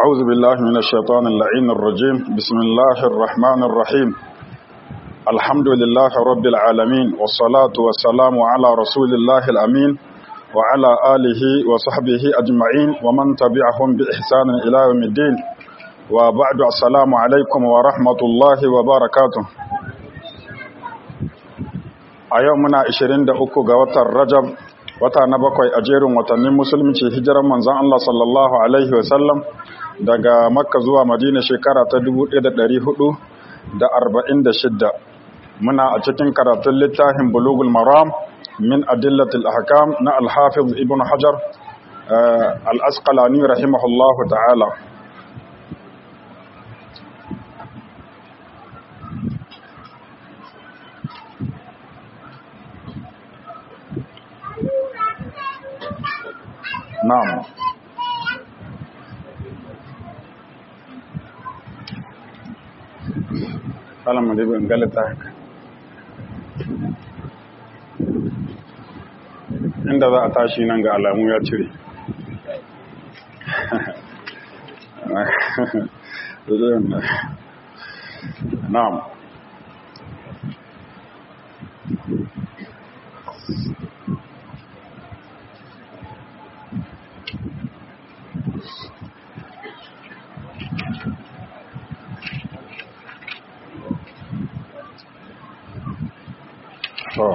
أعوذ بالله من الشيطان اللعين الرجيم بسم الله الرحمن الرحيم الحمد لله رب العالمين والصلاة والسلام على رسول الله الأمين وعلى آله وصحبه أجمعين ومن تبعهم بإحسان إلى يوم الدين وبعد السلام عليكم ورحمة الله وبركاته a yau muna 23 ga watan rajab wata na bakwai a jerin watannin musulunci hijiran manzon Allah sallallahu alaihi wasallam daga makka zuwa madina shekara ta 1446 muna a cikin karatun littafin bulugul maram min adillatil ahkam na al-hafiz ibn hajar al-asqalani rahimahullahu ta'ala Na'am. Salam alaikum galata haka. Inda za a tashi nan ga alamu ya cire. Na'am. To,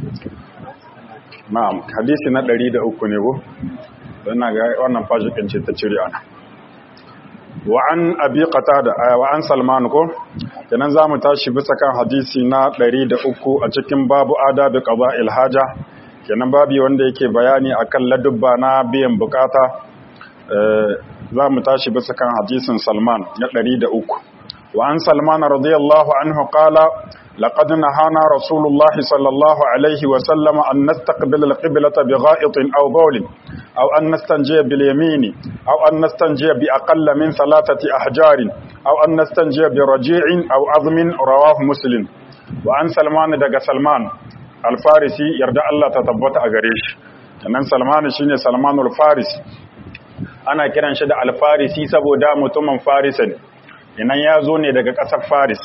na'am, hadisi na ɗari da uku ne ko? Don na ga wannan fashikin ce ta cire ana. Wa an abi qatada wa an Salman ko? Kenan za mu tashi bisa kan hadisi na ɗari da uku a cikin babu adabi qada'il haja. Kenan babi wanda yake bayani akan ladubba na biyan bukata. Za mu tashi bisa kan hadisin Salman na ɗari da uku. Wa an Salman radiyallahu anhu qala لقد نهانا رسول الله صلى الله عليه وسلم أن نستقبل القبلة بغائط أو بول أو أن نستنجي باليمين أو أن نستنجي بأقل من ثلاثة أحجار أو أن نستنجي برجيع أو عظم رواه مسلم وعن سلمان دق سلمان الفارسي يرجع الله تتبت أغريش كنن سلمان شيني سلمان الفارسي ana kiran shi da alfarisi saboda mutumin farisan inan ya zo ne daga ƙasar faris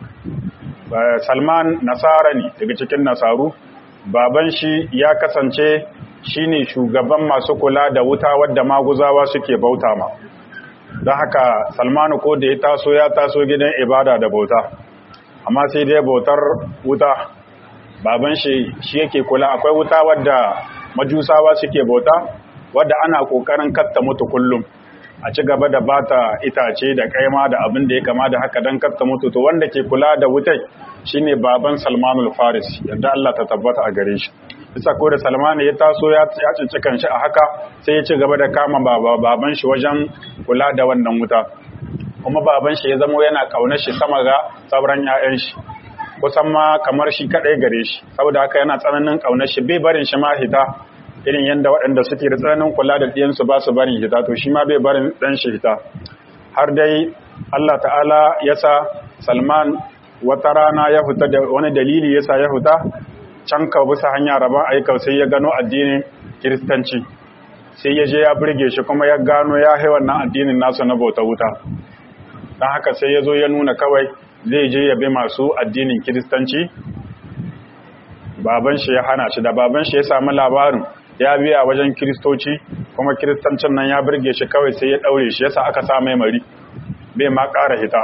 Salman nasara ne daga cikin nasaru baban shi ya kasance shine shugaban masu kula da wuta wadda maguzawa suke bauta ma don haka Salmanu ko da ya taso ya taso gidan ibada da bauta amma sai dai bautar wuta baban shi shi yake kula akwai wuta wadda majusawa suke bauta wadda ana kokarin katta mutu kullum a ci gaba da bata itace da kaima da abin da ya kama da haka don katta mutu to wanda ke kula da wutai shine baban Salmanul Faris yadda Allah ta tabbata a gare shi bisa ko da Salman ya taso ya cinci kanshi a haka sai ya ci gaba da kama baban shi wajen kula da wannan wuta kuma baban shi ya zama yana kaunar shi sama ga sauran 'ya'yan shi kusan ma kamar shi kadai gare shi saboda haka yana tsananin kaunar shi bai barin shi ma hita irin yadda waɗanda suke da tsananin kula da ɗiyansu ba su barin hita to shi ma bai barin ɗan shi hita har dai Allah ta'ala ya sa Salman wata rana ya fita da wani dalili ya sa ya fita can ka bisa hanya rabon aikau sai ya gano addinin kiristanci sai ya je ya burge shi kuma ya gano ya hai wannan addinin nasu na bauta wuta don haka sai ya zo ya nuna kawai zai je ya bi masu addinin kiristanci baban shi ya hana shi da baban shi ya sami labarin ya biya wajen kiristoci kuma kiristancin nan ya burge shi kawai sai ya daure shi yasa aka sa mai mari bai ma ƙara hita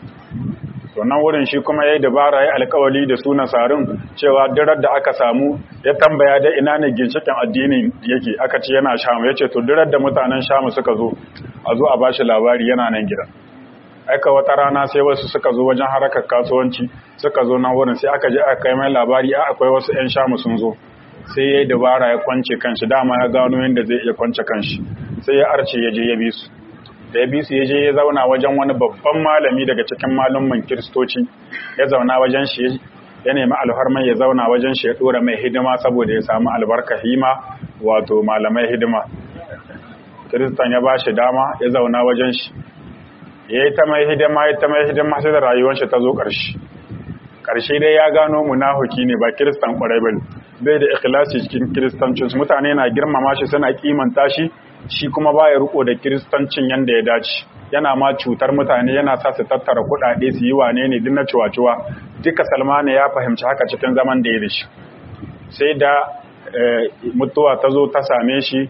to nan wurin shi kuma yayi dabara yayi alƙawari da su nasarin cewa dirar da aka samu ya tambaya da ina ne ginshikin addinin yake aka ce yana shamu yace to dirar da mutanen shamu suka zo a zo a bashi labari yana nan gidan aika wata rana sai wasu suka zo wajen harakar kasuwanci suka zo nan wurin sai aka je aka kai mai labari a akwai wasu 'yan shamu sun zo sai ya yi dabara ya kwance kanshi dama ya gano yadda zai iya kwance kanshi sai ya arce ya je ya bi su da ya bi su ya je ya zauna wajen wani babban malami daga cikin malumman kiristoci ya zauna wajen shi ya nemi alfarmai ya zauna wajen shi ya dora mai hidima saboda ya samu albarka hima wato malamai hidima kiristan ya ba shi dama ya zauna wajen shi ya yi ta mai hidima ya ta mai hidima sai da rayuwar shi ta zo ƙarshe ƙarshe dai ya gano munafuki ne ba kiristan ƙwarai ba bai da ikhlasi cikin kiristancin mutane na girmama shi suna kimanta shi shi kuma baya riko da kiristancin yanda ya dace yana ma cutar mutane yana sa su tattara kuɗaɗe su yi wane ne duk na ciwa-ciwa duka salmanu ya fahimci haka cikin zaman da ya da shi sai da mutuwa ta zo ta same shi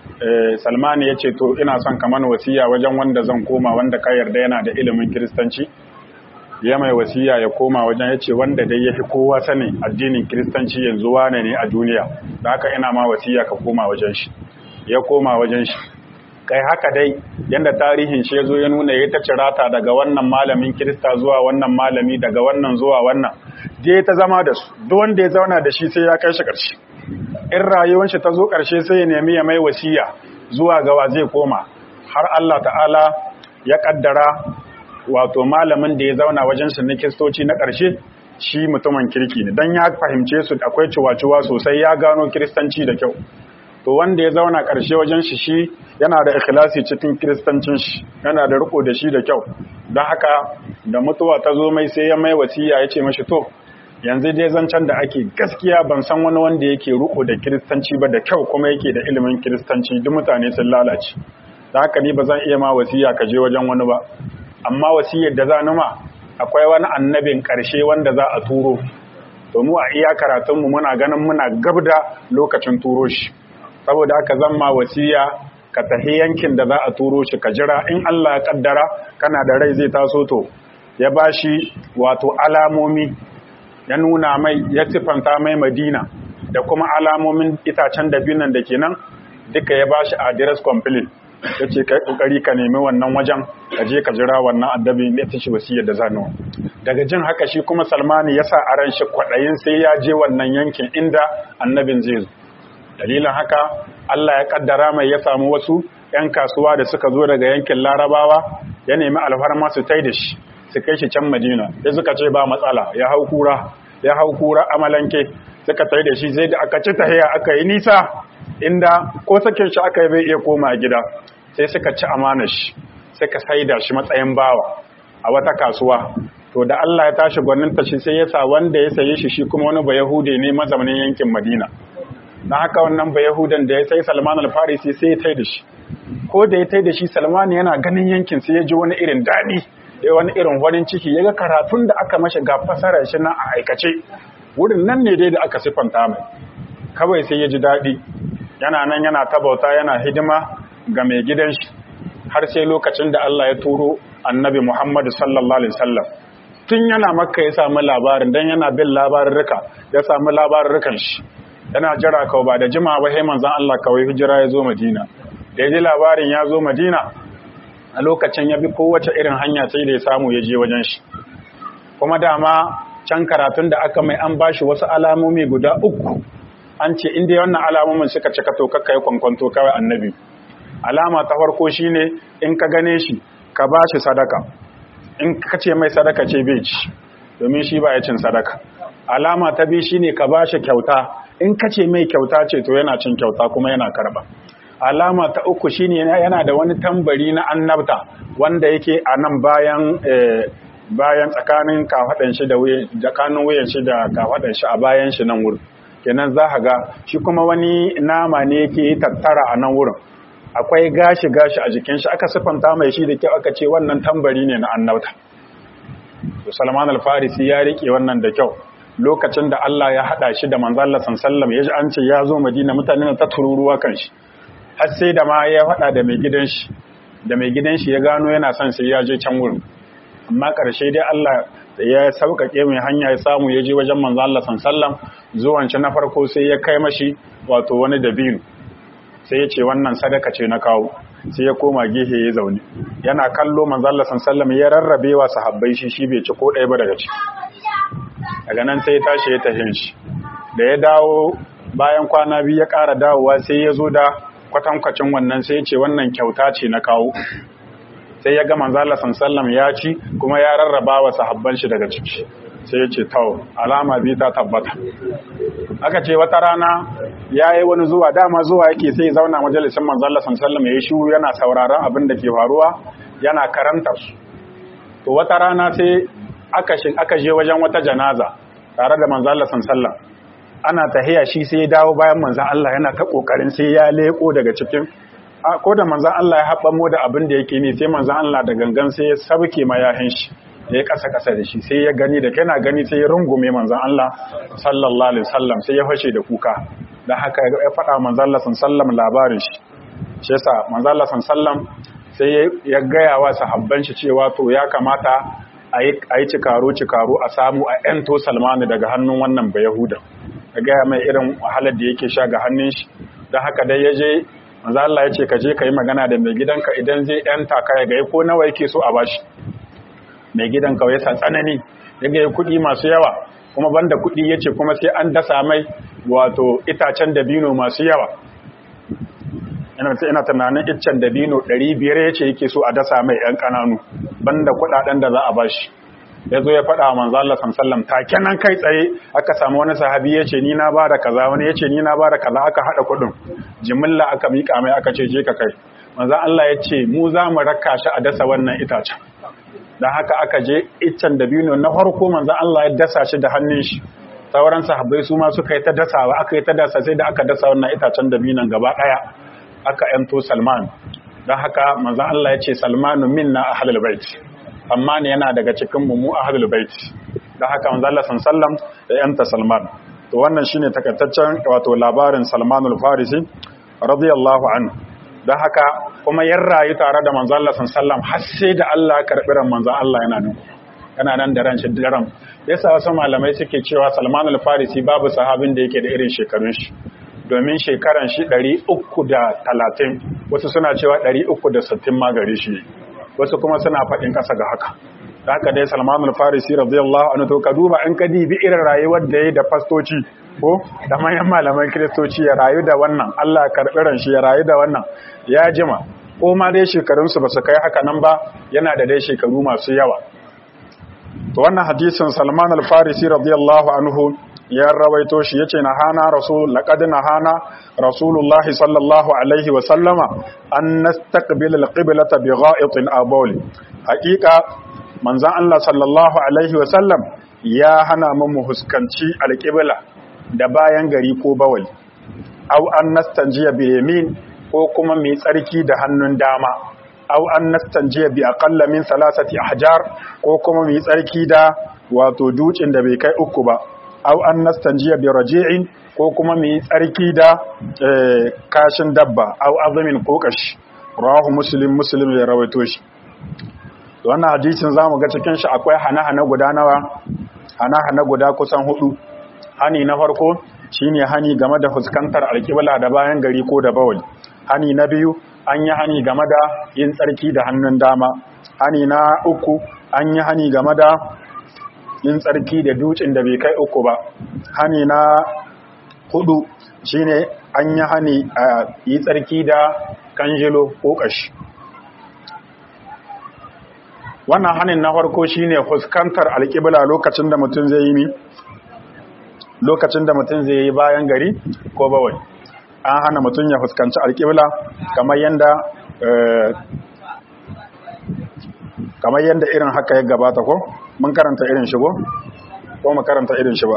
salmanu ya ce to ina son kamar wasiya wajen wanda zan koma wanda ka yarda yana da ilimin kiristanci ya mai wasiya ya koma wajen ya ce wanda dai ya fi kowa sanin addinin kiristanci yanzu wane ne a duniya da haka ina ma wasiya ka koma wajen shi ya koma wajen shi kai haka dai yanda tarihin shi ya zo ya nuna ya ta cirata daga wannan malamin kirista zuwa wannan malami daga wannan zuwa wannan je ta zama da su duk wanda ya zauna da shi sai ya kai shi ƙarshe in rayuwar shi ta zo ƙarshe sai ya nemi ya mai wasiya zuwa ga wa zai koma har Allah ta'ala ya kaddara wato malamin da ya zauna wajen shi na kiristoci na ƙarshe shi mutumin kirki ne dan ya fahimce su akwai ciwa-ciwa sosai ya gano kiristanci da kyau to wanda ya zauna ƙarshe wajen shi shi yana da ikhlasi cikin kiristancin shi yana da riko da shi da kyau don haka da mutuwa ta zo mai sai ya mai wasiya ya ce mashi to yanzu dai zancen da ake gaskiya ban san wani wanda yake riko da kiristanci ba da kyau kuma yake da ilimin kiristanci duk mutane sun lalace da haka ni ba zan iya ma wasiya ka je wajen wani ba amma wasiyar da za numa akwai wani annabin ƙarshe wanda za a turo to mu a iya karatunmu muna ganin muna gabda lokacin turo shi saboda haka zan ma wasiya ka tafi yankin da za a turo shi ka jira in Allah ya kaddara kana da rai zai taso to ya bashi wato alamomi ya nuna mai ya sifanta mai Madina da kuma alamomin itacen dabinan da kenan duka ya bashi address complete yace kai kokari ka nemi wannan wajen ka je ka jira wannan addabi ne ta shi wasiyar da zanu daga jin haka shi kuma Salmani ya sa aran shi kwadayin sai ya je wannan yankin inda annabin zai zo dalilin haka Allah ya kaddara mai ya samu wasu ‘yan kasuwa da suka zo daga yankin larabawa ya nemi alfarma su tai da shi su kai shi can madina ya suka ce ba matsala ya hau kura ya hau kura amalanke suka tai da shi zai da aka ci tahiya aka yi nisa inda ko sakin shi aka yi bai iya koma gida sai suka ci amanar shi suka saida shi matsayin bawa a wata kasuwa to da Allah ya tashi gwaninta shi sai ya sa wanda ya saye shi shi kuma wani ba Yahude ne mazaunin yankin Madina na haka wannan ba Yahudan da ya sai Salman al-Farisi sai ya tai da shi ko da ya tai da shi Salman yana ganin yankin sai ya ji wani irin daɗi ya wani irin farin ciki ya ga karatun da aka mashi ga fasarar shi na a aikace wurin nan ne dai da aka sifanta mai kawai sai ya ji daɗi yana nan yana tabauta yana hidima ga mai gidan shi har sai lokacin da Allah ya turo annabi Muhammad sallallahu alaihi wasallam tun yana makka ya samu labarin dan yana bin labarurruka ya samu labarurrukan shi yana jira kawai ba da jima ba sai manzon Allah kawai hijira ya zo Madina da ya ji labarin ya zo Madina a lokacin ya bi kowace irin hanya sai da ya samu ya je wajen shi kuma dama can karatun da aka mai an bashi wasu alamomi guda uku an ce inda wannan alamomin suka cika to kakka yi kwankwanto kawai annabi alama ta farko shine in ka gane shi ka bashi sadaka in ka ce mai sadaka ce bai ci domin shi ba ya cin sadaka alama ta biyu shine ka bashi kyauta in ka ce mai kyauta ce to yana cin kyauta kuma yana karba alama ta uku shine yana da wani tambari na annabta wanda yake a nan bayan bayan tsakanin kafadan shi da wuyan tsakanin wuyan shi da kafadan shi a bayan shi nan wurin kenan za ka ga shi kuma wani nama ne yake tattara a nan wurin akwai gashi gashi a jikin shi aka sifanta mai shi da kyau aka ce wannan tambari ne na annabta to Salman al-Farisi ya rike wannan da kyau lokacin da Allah ya hada shi da manzon Allah sallallahu alaihi wasallam an ce ya zo Madina mutane ta tururuwa kan shi har sai da ma ya faɗa da mai gidan shi da mai gidan shi ya gano yana son sai ya je can wurin amma ƙarshe dai Allah ya sauƙaƙe mai hanya ya samu ya je wajen manzo Allah sallam zuwan shi na farko sai ya kai mashi wato wani dabino sai ya ce wannan sadaka ce na kawo sai ya koma gehe ya zaune yana kallo manzo Allah sallam ya rarrabe wa sahabbai shi shi bai ci ko ɗaya ba daga ciki daga nan sai ya tashi ya tafi shi da ya dawo bayan kwana biyu ya ƙara dawowa sai ya zo da kwatankwacin wannan sai ce wannan kyauta ce na kawo sai ya ga manzala sallam ya ci kuma ya rarraba wa sahabban shi daga ciki sai ya ce tawo alama bi ta tabbata aka ce wata rana ya yi wani zuwa dama zuwa yake sai zauna majalisin manzala sallam ya yi shuru yana sauraron abin da ke faruwa yana karantar su to wata rana sai aka je wajen wata janaza tare da manzala sallam ana tahiya shi sai ya dawo bayan manzan Allah yana ta kokarin sai ya leko daga cikin ko da manzan Allah ya haɓa mu da abin da yake ne sai manzan Allah da gangan sai ya sabke mayahin shi ya yi ƙasa-ƙasa da shi sai ya gani da kana gani sai ya rungume manzan Allah sallallahu alaihi wasallam sai ya fashe da kuka da haka ya faɗa manzan Allah sallam labarin shi shi yasa manzan Allah sallam sai ya gaya wa sahabban shi cewa to ya kamata a yi cikaro cikaro a samu a ƴanto Salmanu daga hannun wannan ba Yahuda ya gaya mai irin wahalar da yake sha ga hannun shi da haka dai ya je manzo Allah ya ce ka je ka yi magana da mai gidanka idan zai yanta ka ya ga ko nawa yake so a bashi mai gidan kawai sa tsanani ya ga kuɗi masu yawa kuma banda kuɗi ya ce kuma sai an dasa mai wato itacen dabino masu yawa ina tunanin iccen dabino 500 ya ce yake so a dasa mai ‘yan ƙananu banda kuɗaɗen da za a bashi ya zo ya faɗa wa manzo Allah sallam take nan kai tsaye aka samu wani sahabi ya ce ni na bada kaza wani ya ce ni na bada kaza aka haɗa kuɗin jimilla aka miƙa mai aka ce je ka kai manzo Allah ya ce mu za mu raka shi a dasa wannan itacen dan haka aka je iccen dabino na farko manzo Allah ya dasa shi da hannun shi sauran sahabbai su ma suka yi ta dasawa aka yi ta dasa sai da aka dasa wannan itacen dabinon gaba ɗaya aka yanto Salman don haka manzo Allah ya ce Salmanu minna ahlul bait amma ne yana daga cikin mu ahlul bait da haka manzo Allah sallam da yanta Salman to wannan shine takaitaccen wato labarin Salmanul Farisi radiyallahu anhu da haka kuma yan rayu tare da manzo Allah sallam har sai da Allah ya karbi ran manzo Allah yana nan yana nan da ran shi daren yasa wasu malamai suke cewa Salmanul Farisi babu sahabin da yake da irin shekarun shi domin shekaran shi 330 wasu suna cewa 360 ma gare shi wasu kuma suna faɗin ƙasa ga haka da haka dai salmanul farisi radiyallahu anhu to ka duba in ka dibi irin rayuwar da ya da fastoci ko da manyan malaman kiristoci ya rayu da wannan Allah karɓi ran shi ya rayu da wannan ya jima ko ma dai shekarunsu ba su kai haka nan ba yana da dai shekaru masu yawa to wannan hadisin salman al-farisi radiyallahu anhu ya rawaito shi yace na hana rasul laqad na hana rasulullahi sallallahu alaihi wa sallama an nastaqbil alqiblata bi gha'itin aw bawl haqiqa manzon Allah sallallahu alaihi wa sallam ya hana mu huskanci alqibla da bayan gari ko bawali aw an nastanjiya bi yamin ko kuma mai tsarki da hannun dama aw an nastanjiya bi aqalla min salasati ahjar ko kuma mai tsarki da wato dukin da bai kai uku ba aw an nastanjiya bi raji'in ko kuma mu yi tsarki da kashin dabba aw azumin ko kashi rawahu muslim muslim ya rawaito shi wannan hadisin zamu ga cikin shi akwai hana-hana guda nawa hana-hana guda kusan hudu hani na farko shine hani game da fuskantar alƙibla da bayan gari ko da bawali hani na biyu an yi hani game da yin tsarki da hannun dama hani na uku an yi hani game da yin tsarki da dutsen da bai kai uku ba hani na hudu shine an yi hani a yi tsarki da kanjilo ko kashi wannan hanin na farko shine fuskantar alƙibla lokacin da mutum zai yi mi lokacin da mutum zai yi bayan gari ko bawai an hana mutum ya fuskanci alƙibla kamar yadda kamar yadda irin haka ya gabata ko mun karanta irin shi ko ko mu karanta irin shi ba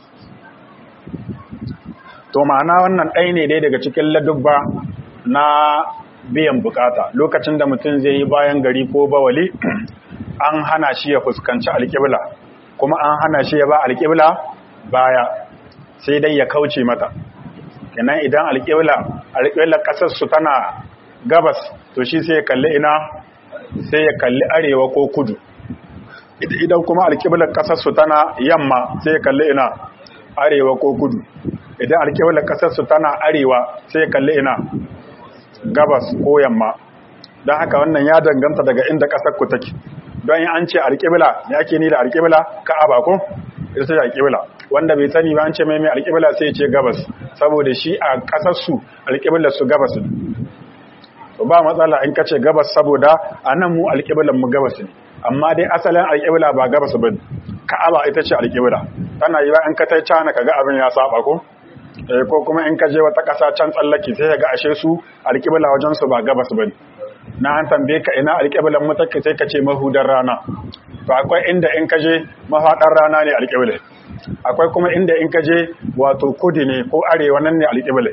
to ma'ana wannan ɗaya ne dai daga cikin ladubba na biyan bukata lokacin da mutum zai yi bayan gari ko bawali an hana shi ya fuskanci alƙibla kuma an hana shi ya ba alƙibla baya sai dai ya kauce mata kenan idan alƙibla alƙibla ƙasar su tana gabas to shi sai ya kalli ina sai ya kalli arewa ko kudu idan kuma alƙiblar ƙasarsu tana yamma sai ya kalli ina arewa ko kudu idan alƙiblar ƙasarsu tana arewa sai ya kalli ina gabas ko yamma don haka wannan ya danganta daga inda ƙasar ku take don yi an ce alƙibla ya ke ni da alƙibla ka'aba ko ita ce alƙibla wanda bai sani ba an ce mai mai alƙibla sai ya ce gabas saboda shi a ƙasarsu alƙiblar su gabas ba matsala in kace gabas saboda anan mu alƙiblan mu gabas ne amma dai asalin alƙibla ba gabas ba ka'aba ita ce alƙibla tana yi ba in ka tai cana kaga abin ya saba ko eh ko kuma in ka je wata ƙasa can tsallaki sai ga ashe su alƙibla wajen su ba gabas ba na an tambaye ka ina alƙiblan mu take sai ka ce mahudar rana to akwai inda in ka je mafaɗar rana ne alƙibla akwai kuma inda in ka je wato kudi ne ko arewa nan ne alƙibla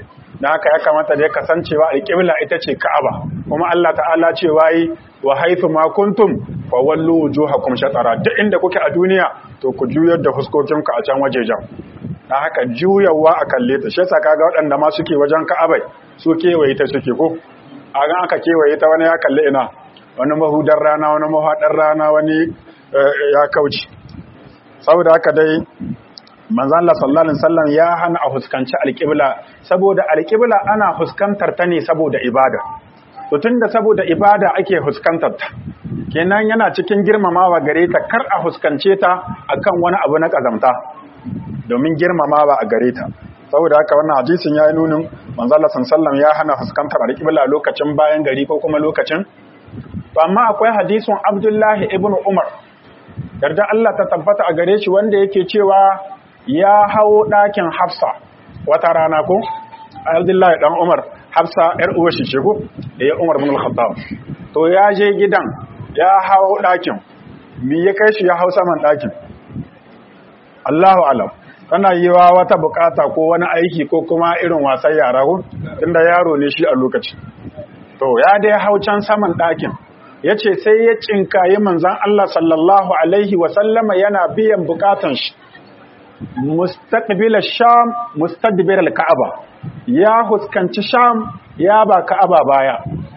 da haka ya kamata da ya kasancewa alƙibla ita ce ka'aba kuma Allah ta'ala ce wayi wa haifu ma kuntum fa wallu wujuhakum shatara duk inda kuke a duniya to ku juyar da fuskokinku a can wajejen da haka juyawa a kalle ta shi yasa kaga waɗanda ma suke wajen ka'abai su kewaye ta suke ko a ga aka kewaye ta wani ya kalle ina wani mahudar rana wani mahaɗar rana wani ya kauce saboda haka dai manzan Allah sallallahu alaihi wasallam ya hana a fuskanci alƙibla saboda alƙibla ana fuskantar ta ne saboda ibada to tunda saboda ibada ake fuskantar ta kenan yana cikin girmamawa gare ta kar a fuskance ta akan wani abu na kazamta domin girmamawa a gare ta saboda haka wannan hadisin ya yi nunin manzan Allah sallallahu alaihi wasallam ya hana fuskantar alƙibla lokacin bayan gari ko kuma lokacin to amma akwai hadisin Abdullahi ibn Umar yarda Allah ta tabbata a gare shi wanda yake cewa ya hawo ɗakin Hafsa wata rana ko Abdullahi dan Umar Hafsa yar uwar shi ce ko da ya Umar bin Al-Khattab to ya je gidan ya hawo ɗakin me ya kai shi ya hau saman ɗakin Allahu alam tana yi wa wata bukata ko wani aiki ko kuma irin wasan yara ko tunda yaro ne shi a lokaci to ya dai hau can saman ɗakin ya ce sai ya cinkayi manzan Allah sallallahu Alaihi wasallama yana biyan bukatan shi mustaqbil sham mustadbir al-ka'aba ya huskanci sham ya ba ka'aba baya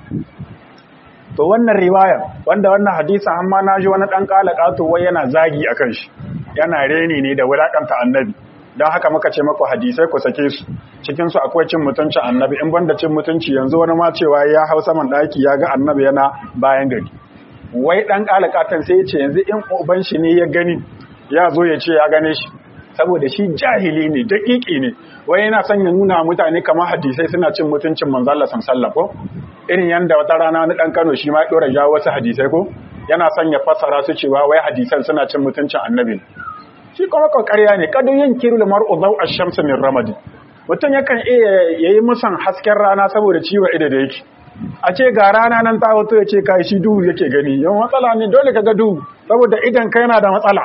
to wannan riwaya wanda wannan hadisin amma naji wani dan kalakato wai yana zagi akan shi yana reni ne da wulakanta annabi don haka muka ce maku hadisai ku sake su cikin su akwai cin mutuncin annabi in banda cin mutunci yanzu wani ma cewa ya hau saman daki ya ga annabi yana bayan gari wai dan kalakatan sai ya ce yanzu in uban shi ne ya gani ya zo ya ce ya gane shi saboda shi jahili ne daƙiƙi ne wai yana son ya nuna mutane kamar hadisai suna cin mutuncin manzo Allah sallallahu ko irin yanda wata rana wani dan Kano shi ma ya dora jawo wasu hadisai ko yana son ya fassara su cewa wai hadisan suna cin mutuncin annabi shi kuma ƙarya ne kadun yin kirul mar'u daw ash-shams min ramadi mutum yakan iya yayi musan hasken rana saboda ciwo ido da yake a ce ga rana nan ta hoto ya ce kai shi duhu yake gani yau matsala ne dole ka ga duhu saboda idan ka yana da matsala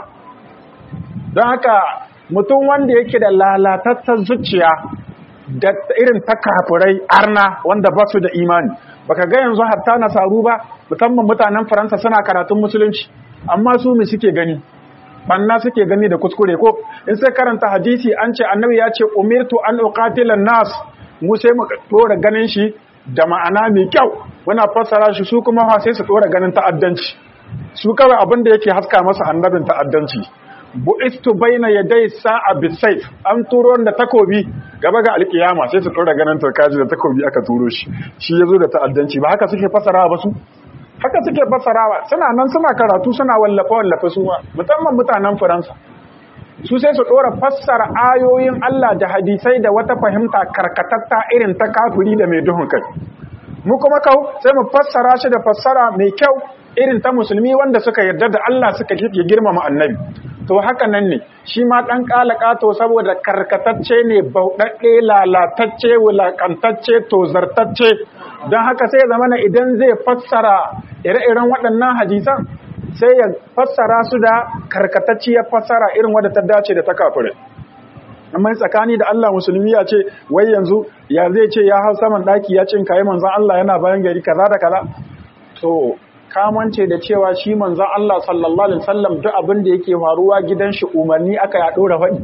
don haka mutum wanda yake da lalatattar zuciya da irin ta kafurai arna wanda ba su da imani baka ga yanzu hatta nasaru ba musamman mutanen faransa suna karatun musulunci amma su mu suke gani banna suke gani da kuskure ko in sai karanta hadisi an ce annabi ya ce umirtu an uqatila nas mu sai mu dora ganin shi da ma'ana mai kyau muna fassara shi su kuma sai su dora ganin ta'addanci su kawai abin da yake haska masa annabin ta'addanci bu'istu baina yaday sa'a bisayf an turo da takobi gaba ga alkiyama sai su dora ganin turkaji da takobi aka turo shi shi yazo da ta'addanci ba haka suke fasarawa ba su haka suke fasarawa suna nan suna karatu suna wallafa wallafa su musamman mutanen faransa su sai su dora fassara ayoyin Allah da hadisai da wata fahimta karkatatta irin ta kafiri da mai duhun kai mu kuma kau sai mu fassara shi da fassara mai kyau irin ta musulmi wanda suka yarda da Allah suka ya girmama annabi to haka nan ne shi ma dan kalakato saboda karkatacce ne bauɗaɗɗe lalatacce wulakantacce tozartacce don haka sai zamana idan zai fassara ire-iren waɗannan hadisan sai ya fassara su da karkatacciyar fassara irin wadda ta dace da ta kafirai amma tsakani da Allah musulmi ya ce wai yanzu ya zai ce ya hau saman daki ya cin kayi manzon Allah yana bayan gari kaza da kaza to kamance da cewa shi manzon Allah sallallahu alaihi wasallam duk abin da yake faruwa gidan shi umarni aka ya dora faɗi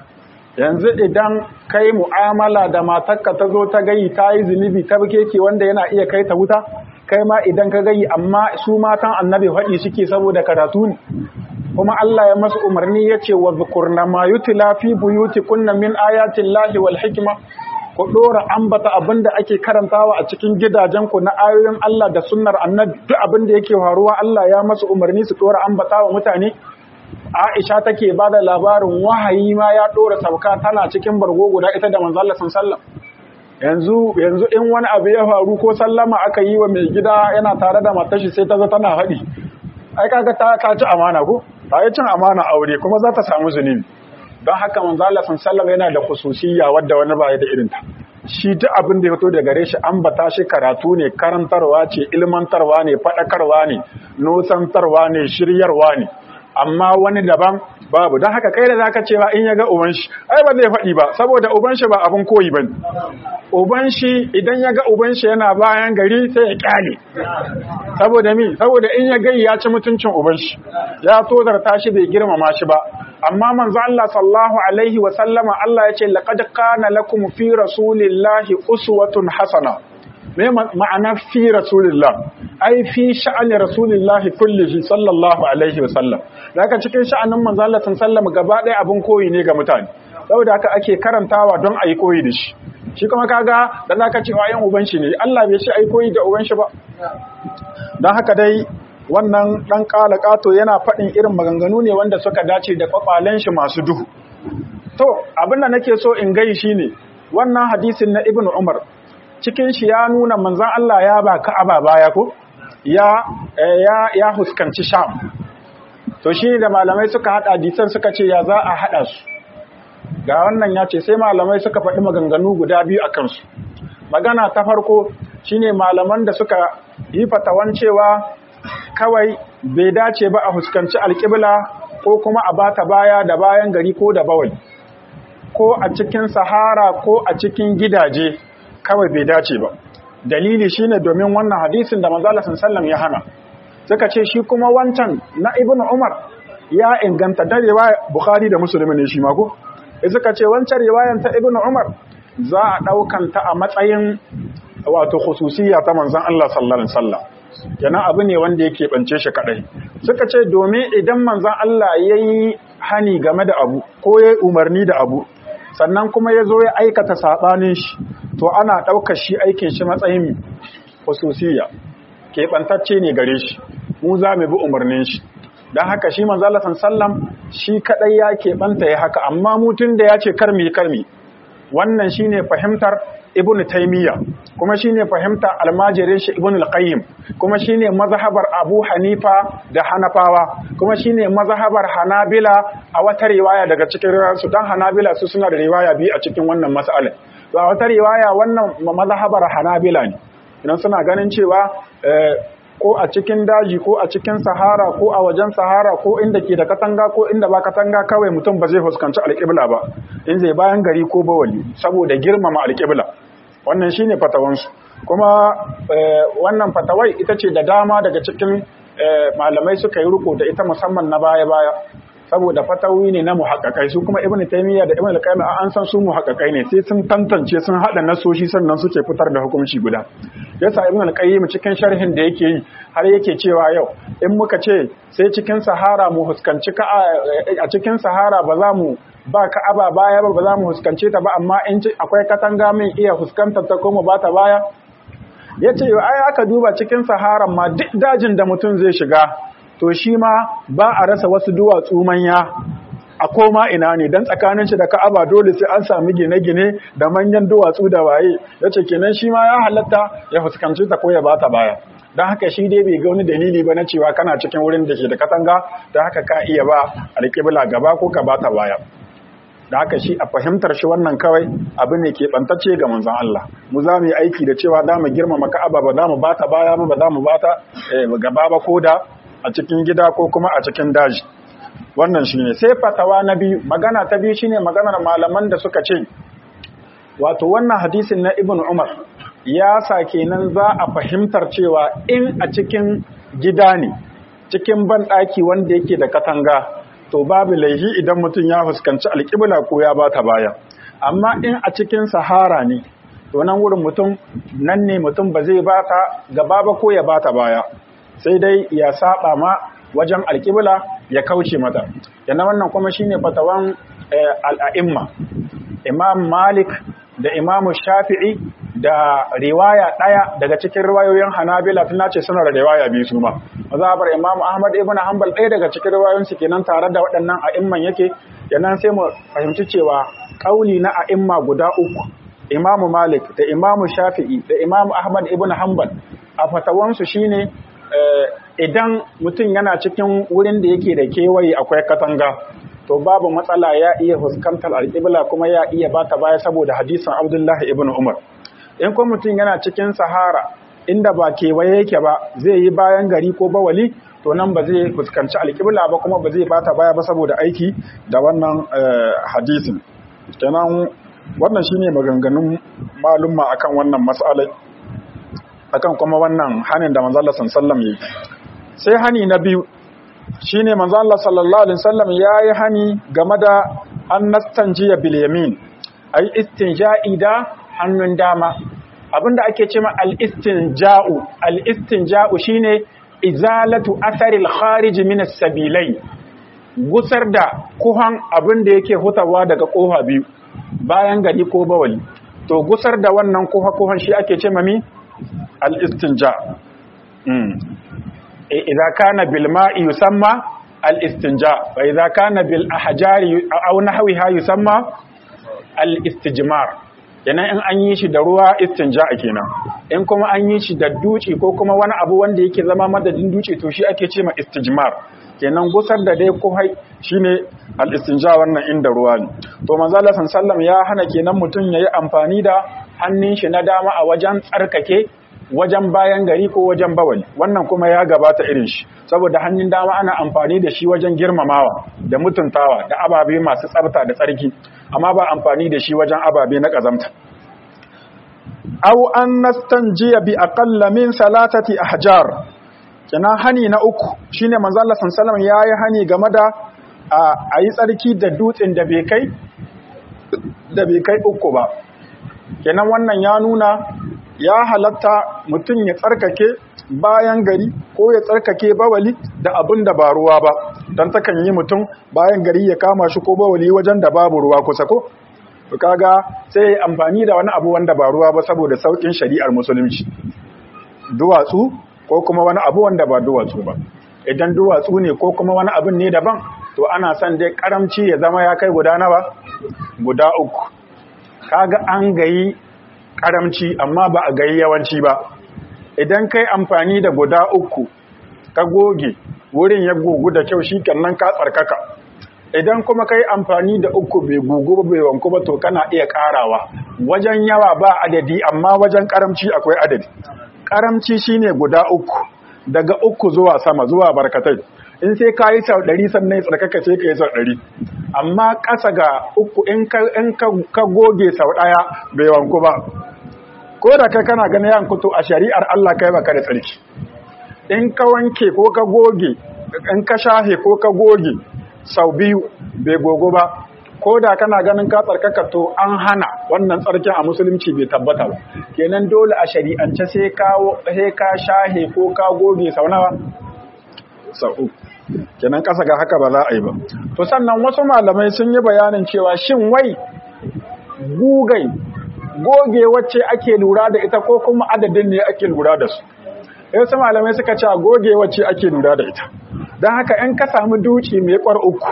yanzu idan kai mu'amala da matarka ta zo ta gayi ta yi zunubi ta keke wanda yana iya kai ta wuta kai ma idan ka gayi amma su matan annabi faɗi suke saboda karatu ne kuma Allah ya masu umarni ya ce wa zukurna ma yutila fi buyuti kunna min ayatin lahi wal hikima ku ɗora ambata abin da ake karantawa a cikin gidajenku na ayoyin Allah da sunnar annabi duk abin da yake faruwa Allah ya masu umarni su ɗora ambata wa mutane Aisha take ba da labarin wahayi ma ya ɗora sauka tana cikin bargo guda ita da manzo Allah sallallahu yanzu yanzu in wani abu ya faru ko sallama aka yi wa mai gida yana tare da matar shi sai ta zo tana haɗi ai kaga ta ta ci amana ko ta yi cin amana aure kuma za ta samu zunubi don haka manzo Allah sallallahu yana da khususiyya wadda wani ba da irin ta shi duk abin da ya fito daga gare shi an bata shi karatu ne karantarwa ce ilmantarwa ne fadakarwa ne nosantarwa ne shiryarwa ne amma wani daban babu don haka kai da zaka cewa in ya ga uban shi ai ba zai faɗi ba saboda uban shi ba abin koyi bane uban shi idan ya ga uban shi yana bayan gari sai ya kyale saboda mi saboda in ya gai ya ci mutuncin uban shi ya tozarta shi bai girmama shi ba amma manzo Allah sallallahu alaihi wa sallama Allah ya ce laqad kana lakum fi rasulillahi uswatun hasana me ma'ana fi rasulillah ai fi sha'ani rasulillah kullihi sallallahu alaihi wa sallam daga cikin sha'anin manzo Allah sallallahu gaba ɗaya abin koyi ne ga mutane saboda haka ake karantawa don ayi koyi da shi shi kuma kaga da zaka ce wayan uban shi ne Allah bai ce ayi koyi da uban shi ba dan haka dai wannan dan kala kato yana faɗin irin maganganu ne wanda suka dace da kwakwalen shi masu duhu to abin da nake so in gai shine wannan hadisin na ibnu umar cikin shi ya nuna manzan Allah ya ba Ka'aba baya ko ya ya ya huskanci Sham to shi da malamai suka hada hadisan suka ce ya za a hada su ga wannan ya ce sai malamai suka faɗi maganganu guda biyu akan su magana ta farko shine malaman da suka yi fatawan cewa kawai bai dace ba a huskanci alƙibla ko kuma a bata baya da bayan gari ko da bawai ko a cikin sahara ko a cikin gidaje kawai bai dace ba dalili shine domin wannan hadisin da manzo Allah sallallahu ya hana suka ce shi kuma wancan na ibnu umar ya inganta da riwaya bukhari da muslim ne shi ma ko suka ce wancan riwayan ta ibnu umar za a daukan ta a matsayin wato khususiyya ta manzon Allah sallallahu alaihi wasallam kenan abu ne wanda yake bance shi kadai suka ce domin idan manzon Allah yayi hani game da abu ko yayi umarni da abu sannan kuma ya zo ya aikata saɓanin shi to ana ɗaukar shi aikin shi matsayin hususiyya keɓantacce ne gare shi mu za mu bi umarnin shi don haka shi manzala sallam shi kaɗai ya keɓanta ya haka amma mutum da ya ce karmi karmi wannan shi ne fahimtar ibn taimiyya kuma shi ne fahimtar almajirin shi ibn al-qayyim kuma shi ne mazhabar abu hanifa da hanafawa kuma shi ne mazhabar hanabila a wata riwaya daga cikin riwayarsu don hanabila su suna da riwaya biyu a cikin wannan mas'alin to a wata riwaya wannan mazhabar hanabila ne idan suna ganin cewa ko a cikin daji ko a cikin sahara ko a wajen sahara ko inda ke da katanga ko inda ba katanga kawai mutum ba zai fuskanci alƙibla ba in zai bayan gari ko bawali saboda girmama alƙibla wannan shine fatawansu kuma wannan fatawai ita ce da dama daga cikin malamai suka yi riko da ita musamman na baya-baya saboda fatawi ne na muhaƙaƙai su kuma ibnu taymiya da ibnu al-qayyim an san su muhaƙaƙai ne sai sun tantance sun hada nasoshi sannan suke fitar da hukunci guda yasa ibnu al-qayyim cikin sharhin da yake yi har yake cewa yau in muka ce sai cikin sahara mu huskanci ka a cikin sahara ba za mu ba ka aba baya ba ba za mu huskance ta ba amma in akwai katanga min iya huskantar ta ko mu ba ta baya yace ai aka duba cikin saharan ma duk dajin da mutum zai shiga to shi ma ba a rasa wasu duwatsu manya a koma ina ne don tsakanin shi da ka'aba dole sai an sami gine-gine da manyan duwatsu da waye ya ce kenan shi ma ya halatta ya fuskanci ta ko ya bata baya don haka shi dai bai ga wani dalili ba na cewa kana cikin wurin da ke da katanga da haka ka iya ba alƙibla gaba ko ka bata baya da haka shi a fahimtar shi wannan kawai abu ne ke bantacce ga manzon Allah mu za mu yi aiki da cewa za mu girmama ka'aba ba za mu bata baya ba ba za mu bata gaba ba ko da a cikin gida ko kuma a cikin daji wannan shi ne sai fatawa na biyu magana ta biyu shine maganar malaman da suka ce wato wannan hadisin na ibn umar ya sa kenan za a fahimtar cewa in a cikin gida ne cikin banɗaki wanda yake da katanga to babu laihi idan mutum ya fuskanci alƙibla ko ya bata baya amma in a cikin sahara ne to nan wurin mutum nan ne mutum ba zai bata gaba ba ko ya bata baya sai dai ya saba ma wajen alƙibla ya kauce mata yana wannan kuma shine fatawan al'a'imma imam malik da imam shafi'i da riwaya ɗaya daga cikin riwayoyin hanabila tana ce suna da riwaya biyu su ma mazabar imam ahmad ibn hanbal ɗaya daga cikin riwayoyin su kenan tare da waɗannan a'imman yake yanan sai mu fahimci cewa ƙauli na a'imma guda uku imam malik da imam shafi'i da imam ahmad ibn hanbal a fatawansu shine idan mutum yana cikin wurin da yake da kewaye akwai katanga to babu matsala ya iya fuskantar alƙibla kuma ya iya bata baya saboda hadisin abdullahi ibn umar in kuma mutum yana cikin sahara inda ba kewaye yake ba zai yi bayan gari ko bawali to nan ba zai fuskanci alƙibla ba kuma ba zai bata baya ba saboda aiki da wannan hadisin kenan wannan shine maganganun malumma akan wannan mas'alai akan kuma wannan hanin da manzo Allah sallallahu alaihi sai hani na biyu shine manzo Allah sallallahu alaihi wasallam yayi hani game da an nastanjiya bil yamin ai istinja'i da hannun dama abinda ake cewa al istinja'u al istinja'u shine izalatu atharil kharij min as-sabilai gusar da kuhan abinda yake hutawa daga kofa biyu bayan gari ko bawali to gusar da wannan kuha kuhan shi ake cewa mi al istinja idza kana bil ma'i yusamma al istinja wa idza kana bil ahjari aw nahwiha yusamma al istijmar kenan in an yi shi da ruwa istinja kenan in kuma an yi shi da duci ko kuma wani abu wanda yake zama madadin duci to shi ake ce ma istijmar kenan gusar da dai kuhai shine al istinja wannan inda ruwa ne to manzo Allah sallallahu ya hana kenan mutun yayi amfani da hannun shi na dama a wajen tsarkake wajen bayan gari ko wajen bawali wannan kuma ya gabata irin shi saboda hannun dama ana amfani da shi wajen girmamawa da mutuntawa da ababe masu tsafta da tsarki amma ba amfani da shi wajen ababe na kazamta aw an nastanjiya bi aqalla min salatati ahjar kina hani na uku shine manzo Allah sallallahu alaihi yayi hani game da a yi tsarki da dutsen da bai kai da bai kai uku ba kenan wannan ya nuna ya halatta mutum ya tsarkake bayan gari ko ya tsarkake bawali da abin da ba ruwa ba don takan yi mutum bayan gari ya kama shi ko bawali wajen da babu ruwa kusa ko kaga sai ya amfani da wani abu wanda ba ruwa ba saboda saukin shari'ar musulunci duwatsu ko kuma wani abu wanda ba duwatsu ba idan duwatsu ne ko kuma wani abin ne daban to ana son dai karamci ya zama ya kai guda nawa guda uku kaga an gayi karamci amma ba a gayi yawanci ba idan kai amfani da guda uku ka goge wurin ya gugu da kyau shikenan ka tsarkaka idan kuma kai amfani da uku bai gugu ba bai wanku ba to kana iya karawa wajen yawa ba adadi amma wajen karamci akwai adadi karamci shine guda uku daga uku zuwa sama zuwa barkatai in sai ka yi sau ɗari sannan tsarkaka sai ka yi sau ɗari amma ƙasa ga uku in ka goge sau ɗaya bai wanku ba ko da kai kana ganin yan kuto a shari'ar Allah kai baka da tsarki in ka wanke ko ka goge in ka shahe ko ka goge sau biyu bai gogo ba ko da kana ganin ka tsarkaka to an hana wannan tsarkin a musulunci bai tabbata ba kenan dole a shari'ance sai ka sai ka shahe ko ka goge sau nawa sau uku kenan kasa ga haka ba za a yi ba to sannan wasu malamai sun yi bayanin cewa shin wai gugai goge wacce ake lura da ita ko kuma adadin ne ake lura da su wasu malamai suka ce goge wacce ake lura da ita don haka in ka samu duci mai kwar uku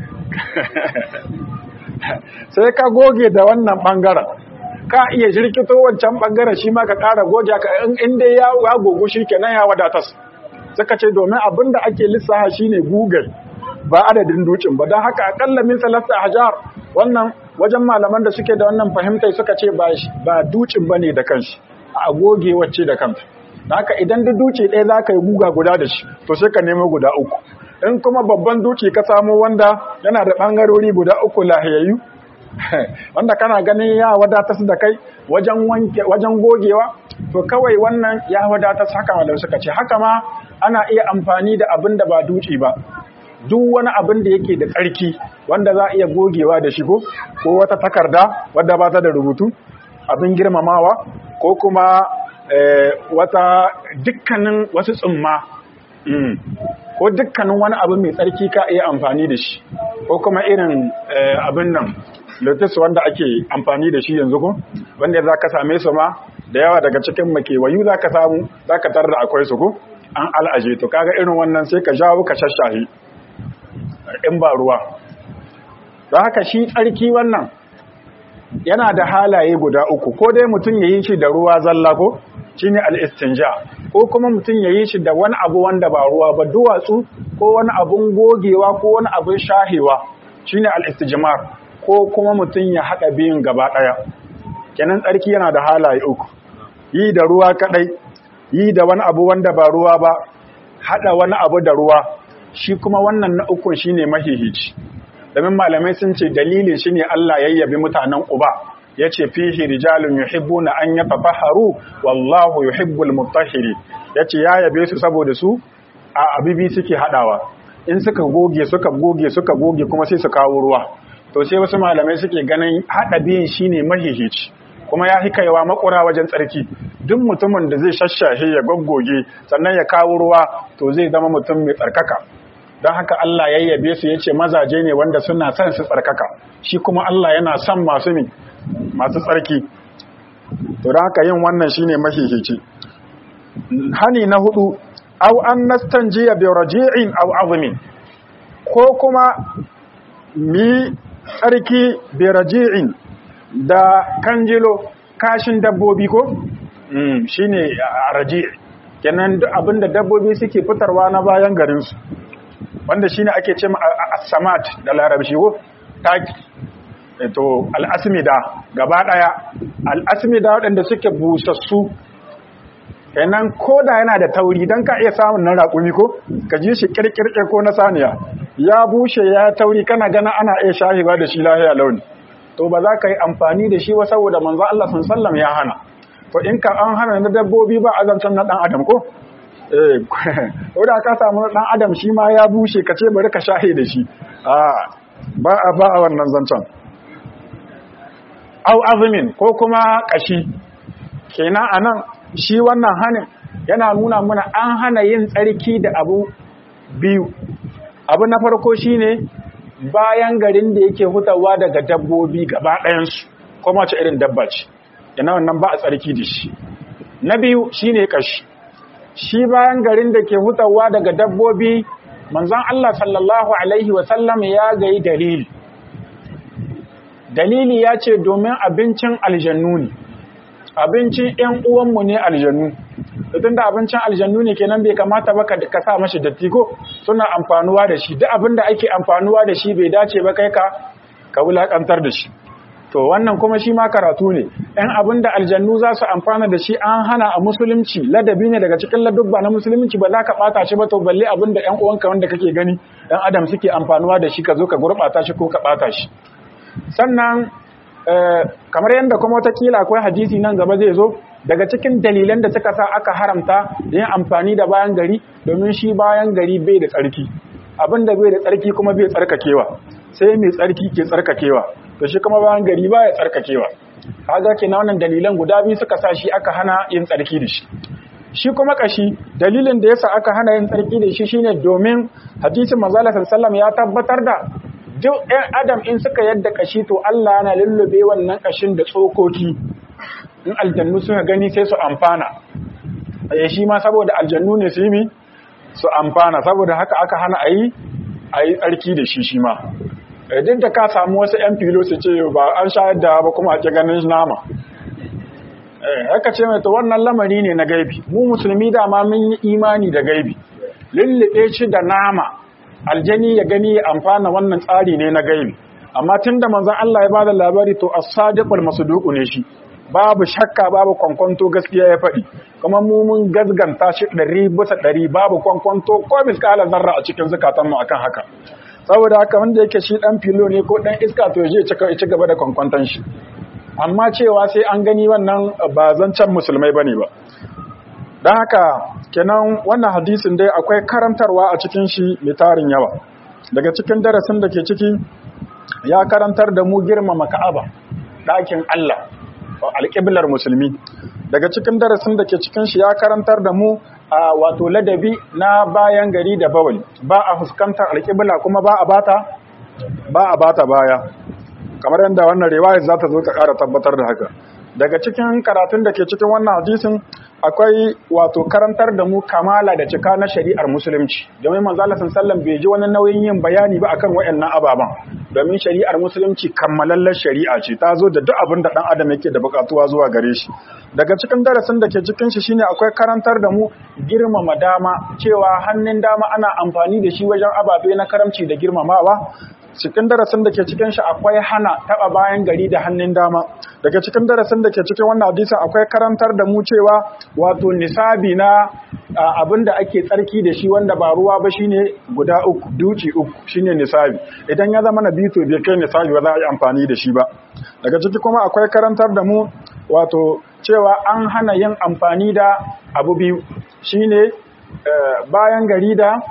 sai ka goge da wannan bangaren ka iya jirkito wancan bangaren shi ma ka kara goge ka in dai ya gogu shi kenan ya wadatas suka ce domin abin da ake lissaha shine google ba adadin dukin ba don haka akalla min salasta hajar wannan wajen malaman da suke da wannan fahimtai suka ce ba dukin ba ne da kanshi a goge wacce da kanta da haka idan da duci ɗaya za ka yi guga guda da shi to sai ka nemo guda uku in kuma babban duci ka samo wanda yana da ɓangarori guda uku lahiyayyu wanda kana ganin ya wadatar da kai wajen gogewa to kawai wannan ya wadatar haka malam suka ce haka ma ana iya amfani da abin da ba duci ba duk wani abin da yake da tsarki wanda za a iya gogewa da shi ko ko wata takarda wadda ba ta da rubutu abin girmamawa ko kuma wata dukkanin wasu tsumma ko dukkanin wani abu mai tsarki ka iya amfani da shi ko kuma irin abin nan lotus wanda ake amfani da shi yanzu ko wanda za ka same su ma da yawa daga cikin makewayu za ka samu za ka tarda akwai su ko an al'aje to kaga irin wannan sai ka jawo ka shashahi in ba ruwa don haka shi tsarki wannan yana da halaye guda uku ko dai mutum ya yi shi da ruwa zalla ko shi ne al'istinja ko kuma mutum ya yi shi da wani abu wanda ba ruwa ba duwatsu ko wani abun gogewa ko wani abun shahewa shi ne al'istijimar ko kuma mutum ya haɗa biyun gaba ɗaya kenan tsarki yana da halaye uku yi da ruwa kaɗai yi da wani abu wanda ba ruwa ba hada wani abu da ruwa shi kuma wannan na ukun shine mahihici domin malamai sun ce dalilin shine Allah yayyabi mutanen Quba yace fihi rijalun yuhibbuna an yatafahharu wallahu yuhibbul mutahhiri yace ya yabe su saboda su a abibi suke hadawa in suka goge suka goge suka goge kuma sai su kawo ruwa to sai wasu malamai suke ganin hada biyin shine mahihici kuma ya fi kaiwa makura wajen tsarki duk mutumin da zai shashashe ya goggoge sannan ya kawo ruwa to zai zama mutum mai tsarkaka don haka Allah ya yabe su yace mazaje ne wanda suna son su tsarkaka shi kuma Allah yana son masu mi masu tsarki to don haka yin wannan shine mahihici hani na hudu aw an nastanjiya bi raji'in aw azmin ko kuma mi tsarki bi raji'in da kanjilo kashin dabbobi ko mm shine raji' kenan duk abinda dabbobi suke fitarwa na bayan garin su wanda shine ake ce as-samat da larabci ko taki to al-asmida gaba daya al-asmida wadanda suke busassu kenan koda yana da tauri dan ka iya samun nan raƙumi ko ka ji shi kirkirke ko na saniya ya bushe ya tauri kana gana ana iya shahiba da shi lahiya launi to ba za ka yi amfani da shi ba saboda manzo Allah sallam ya hana to in ka an hana na dabbobi ba azancan na dan adam ko eh ko da ka samu dan adam shi ma ya bushe ka ce bari ka shahe da shi a ba a ba a wannan zancan au azmin ko kuma kashi kenan anan shi wannan hanin yana nuna mana an hana yin tsarki da abu biyu abu na farko shine bayan garin da yake hutawa daga dabbobi gaba ɗayansu kuma ce irin dabba ce yana wannan ba a tsarki da shi na biyu shine kashi shi bayan garin da ke hutawa daga dabbobi manzon Allah sallallahu alaihi wasallam ya gayi dalili dalili ya ce domin abincin aljannu ne abincin ‘yan uwanmu ne aljannu tun da abincin aljannu ne kenan bai kamata ba ka sa mashi datti ko suna amfanuwa da shi duk abin da ake amfanuwa da shi bai dace ba kai ka ka wulakantar da shi to wannan kuma shi ma karatu ne ‘yan abin da aljannu za su amfana da shi an hana a musulunci ladabi ne daga cikin ladubba na musulunci ba za ka ɓata shi ba to balle abin da ‘yan uwanka wanda kake gani ‘yan adam suke amfanuwa da shi ka zo ka gurɓata shi ko ka ɓata shi sannan kamar yadda kuma watakila akwai hadisi nan gaba zai zo daga cikin dalilan da suka sa aka haramta yin amfani da bayan gari domin shi bayan gari bai da tsarki abin da bai da tsarki kuma bai tsarkakewa sai mai tsarki ke tsarkakewa to shi kuma bayan gari ba ya tsarkakewa kaga kenan wannan dalilan guda biyu suka sa shi aka hana yin tsarki da shi shi kuma kashi dalilin da yasa aka hana yin tsarki da shi shine domin hadisin manzo Allah sallallahu ya tabbatar da duk ɗan adam in suka yadda kashi to Allah yana lullube wannan kashin da tsokoki in aljannu suka gani sai su amfana eh shi ma saboda aljannu ne su yi su amfana saboda haka aka hana ayi ayi tsarki da shi shi ma duk da ka samu wasu yan filo su ce ba an shayar da ba kuma ake ganin nama eh haka ce mai to wannan lamari ne na gaibi mu musulmi dama mun yi imani da gaibi lullube shi da nama aljani ya gani ya amfana wannan tsari ne na gaibi amma tunda manzon Allah ya bada labari to as-sadiqul masduqu ne shi babu shakka babu kwankwanto gaskiya ya faɗi kuma mu mun gazganta shi ɗari bisa ɗari babu kwankwanto ko miskala zarra a cikin zukatanmu akan haka saboda haka wanda yake shi ɗan filo ne ko ɗan iska to je ya ci gaba da kwankwanton shi amma cewa sai an gani wannan ba zancen musulmai bane ba don haka kenan wannan hadisin dai akwai karantarwa a cikin shi mai tarin yawa daga cikin darasin da ke ciki ya karantar da mu girmama ka'aba ɗakin Allah alƙiblar musulmi daga cikin darasin da ke cikin shi ya karantar da mu a wato ladabi na bayan gari da bawali ba a fuskantar alƙibla kuma ba a bata ba a bata baya kamar yadda wannan riwayar za ta zo ta ƙara tabbatar da haka daga cikin karatun da ke cikin wannan hadisin akwai wato karantar da mu kamala da cika na shari'ar musulunci domin manzo Allah sallallahu bai ji wani nauyin yin bayani ba akan wayannan ababan domin shari'ar musulunci kammalallar shari'a ce ta zo da duk abin da dan adam yake da bukatuwa zuwa gare shi daga cikin darasin da ke cikin shi shine akwai karantar da mu girmama dama cewa hannun dama ana amfani da shi wajen ababe na karamci da girmamawa cikin darasin da ke cikin shi akwai hana taba bayan gari da hannun dama daga cikin darasin da ke cikin wannan hadisi akwai karantar da mu cewa wato nisabi na abin da ake tsarki da shi wanda ba ruwa ba shine guda uku duci uku shine nisabi idan ya zama na biyu to bai kai nisabi ba za a yi amfani da shi ba daga ciki kuma akwai karantar da mu wato cewa an hana yin amfani da abu biyu shine bayan gari da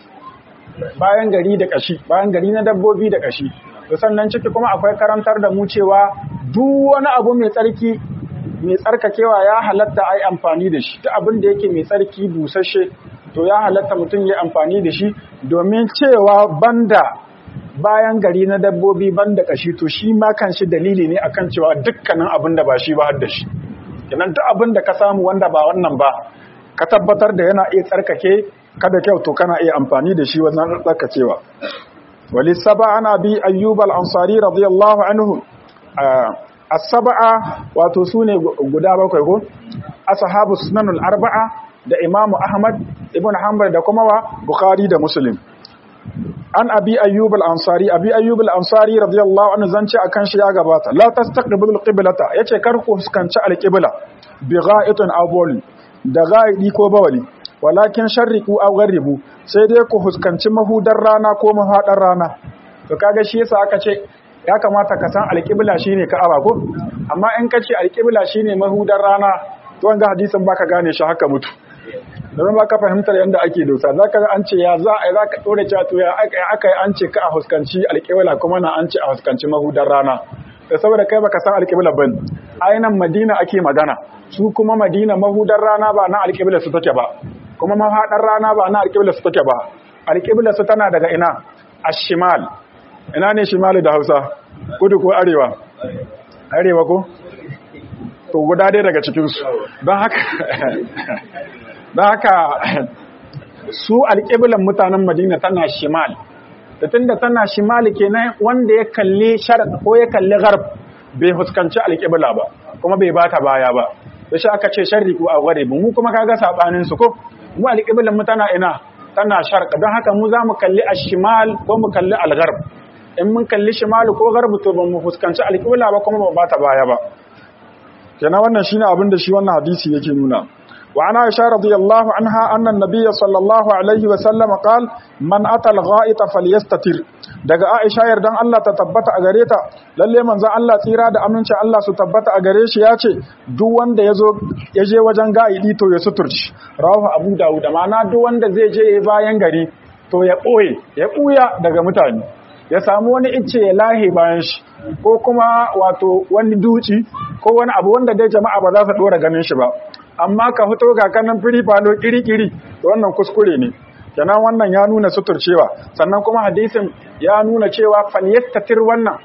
bayan gari da kashi bayan gari na dabbobi da kashi to sannan ciki kuma akwai karantar da mu cewa duk wani abu mai tsarki mai tsarkakewa ya halatta ai amfani da shi ta abin da yake mai tsarki busasshe to ya halatta mutum ya amfani da shi domin cewa banda bayan gari na dabbobi banda kashi to shi ma kan shi dalili ne akan cewa dukkanin abin da ba shi ba har da shi kenan duk abin da ka samu wanda ba wannan ba ka tabbatar da yana iya tsarkake kada kyau to kana iya amfani da shi wannan tsarkakewa wali saba ana bi ayyub al-ansari radiyallahu anhu as-sab'a wato sune guda bakwai ko ashabu sunan al-arba'a da imam ahmad ibn hanbal da kuma wa bukhari da muslim an abi ayyub al-ansari abi ayyub al-ansari radiyallahu anhu zance akan shi ya gabata la tastaqbilu al-qiblata yace kar ku fuskanci al-qibla bi gha'itin aw bawli da ga'idi ko bawali walakin sharriku aw gharribu sai dai ku fuskanci mahudar rana ko mahadar rana to kaga shi yasa aka ce ya kamata ka san al-qibla shine ka'aba ko amma in ka ce al-qibla shine mahudar rana to wanga hadisin baka gane shi haka mutu don ba ka fahimtar yadda ake dosa za ka an ce ya za a za ka ɗora cewa to ya aka yi an ce ka a huskanci alƙibla kuma na an ce a huskanci mahudar rana da saboda kai baka san alƙibla ban ainihin madina ake magana su kuma madina mahudar rana ba na alƙibla su take ba kuma mahaɗar rana ba na alƙibla su take ba alƙibla su tana daga ina ashimal ina ne shimali da hausa kudu ko arewa arewa ko to guda dai daga cikinsu don haka don haka su alƙiblan mutanen madina tana shimal da tunda tana shimal kenan wanda ya kalli sharq ko ya kalli gharb bai fuskanci alƙibla ba kuma bai bata baya ba da shi aka ce sharriku a gharib mu kuma kaga sabanin su ko mu alƙiblan mu tana ina tana sharq don haka mu za mu kalli ashimal ko mu kalli algharb in mun kalli shimal ko gharb to ba mu fuskanci alƙibla ba kuma ba bata baya ba kenan wannan shine abin da shi wannan hadisi yake nuna وعن عائشة رضي الله عنها أن النبي صلى الله عليه وسلم قال من أتى الغائط فليستتر daga Aisha yardan Allah ta tabbata a gare ta lalle manzon Allah tsira da amincin Allah su tabbata a gare shi yace duk wanda yazo yaje wajen ga'idi to ya suturci rawahu Abu Dawud ma'ana duk wanda zai je bayan gari to ya boye ya buya daga mutane ya samu wani icce ya lahe bayan shi ko kuma wato wani duci ko wani abu wanda dai jama'a ba za su dora ganin shi ba amma ka fito ga kanan firi falo kiri-kiri to wannan kuskure ne kenan wannan ya nuna suturcewa sannan kuma hadisin ya nuna cewa falyastatir wannan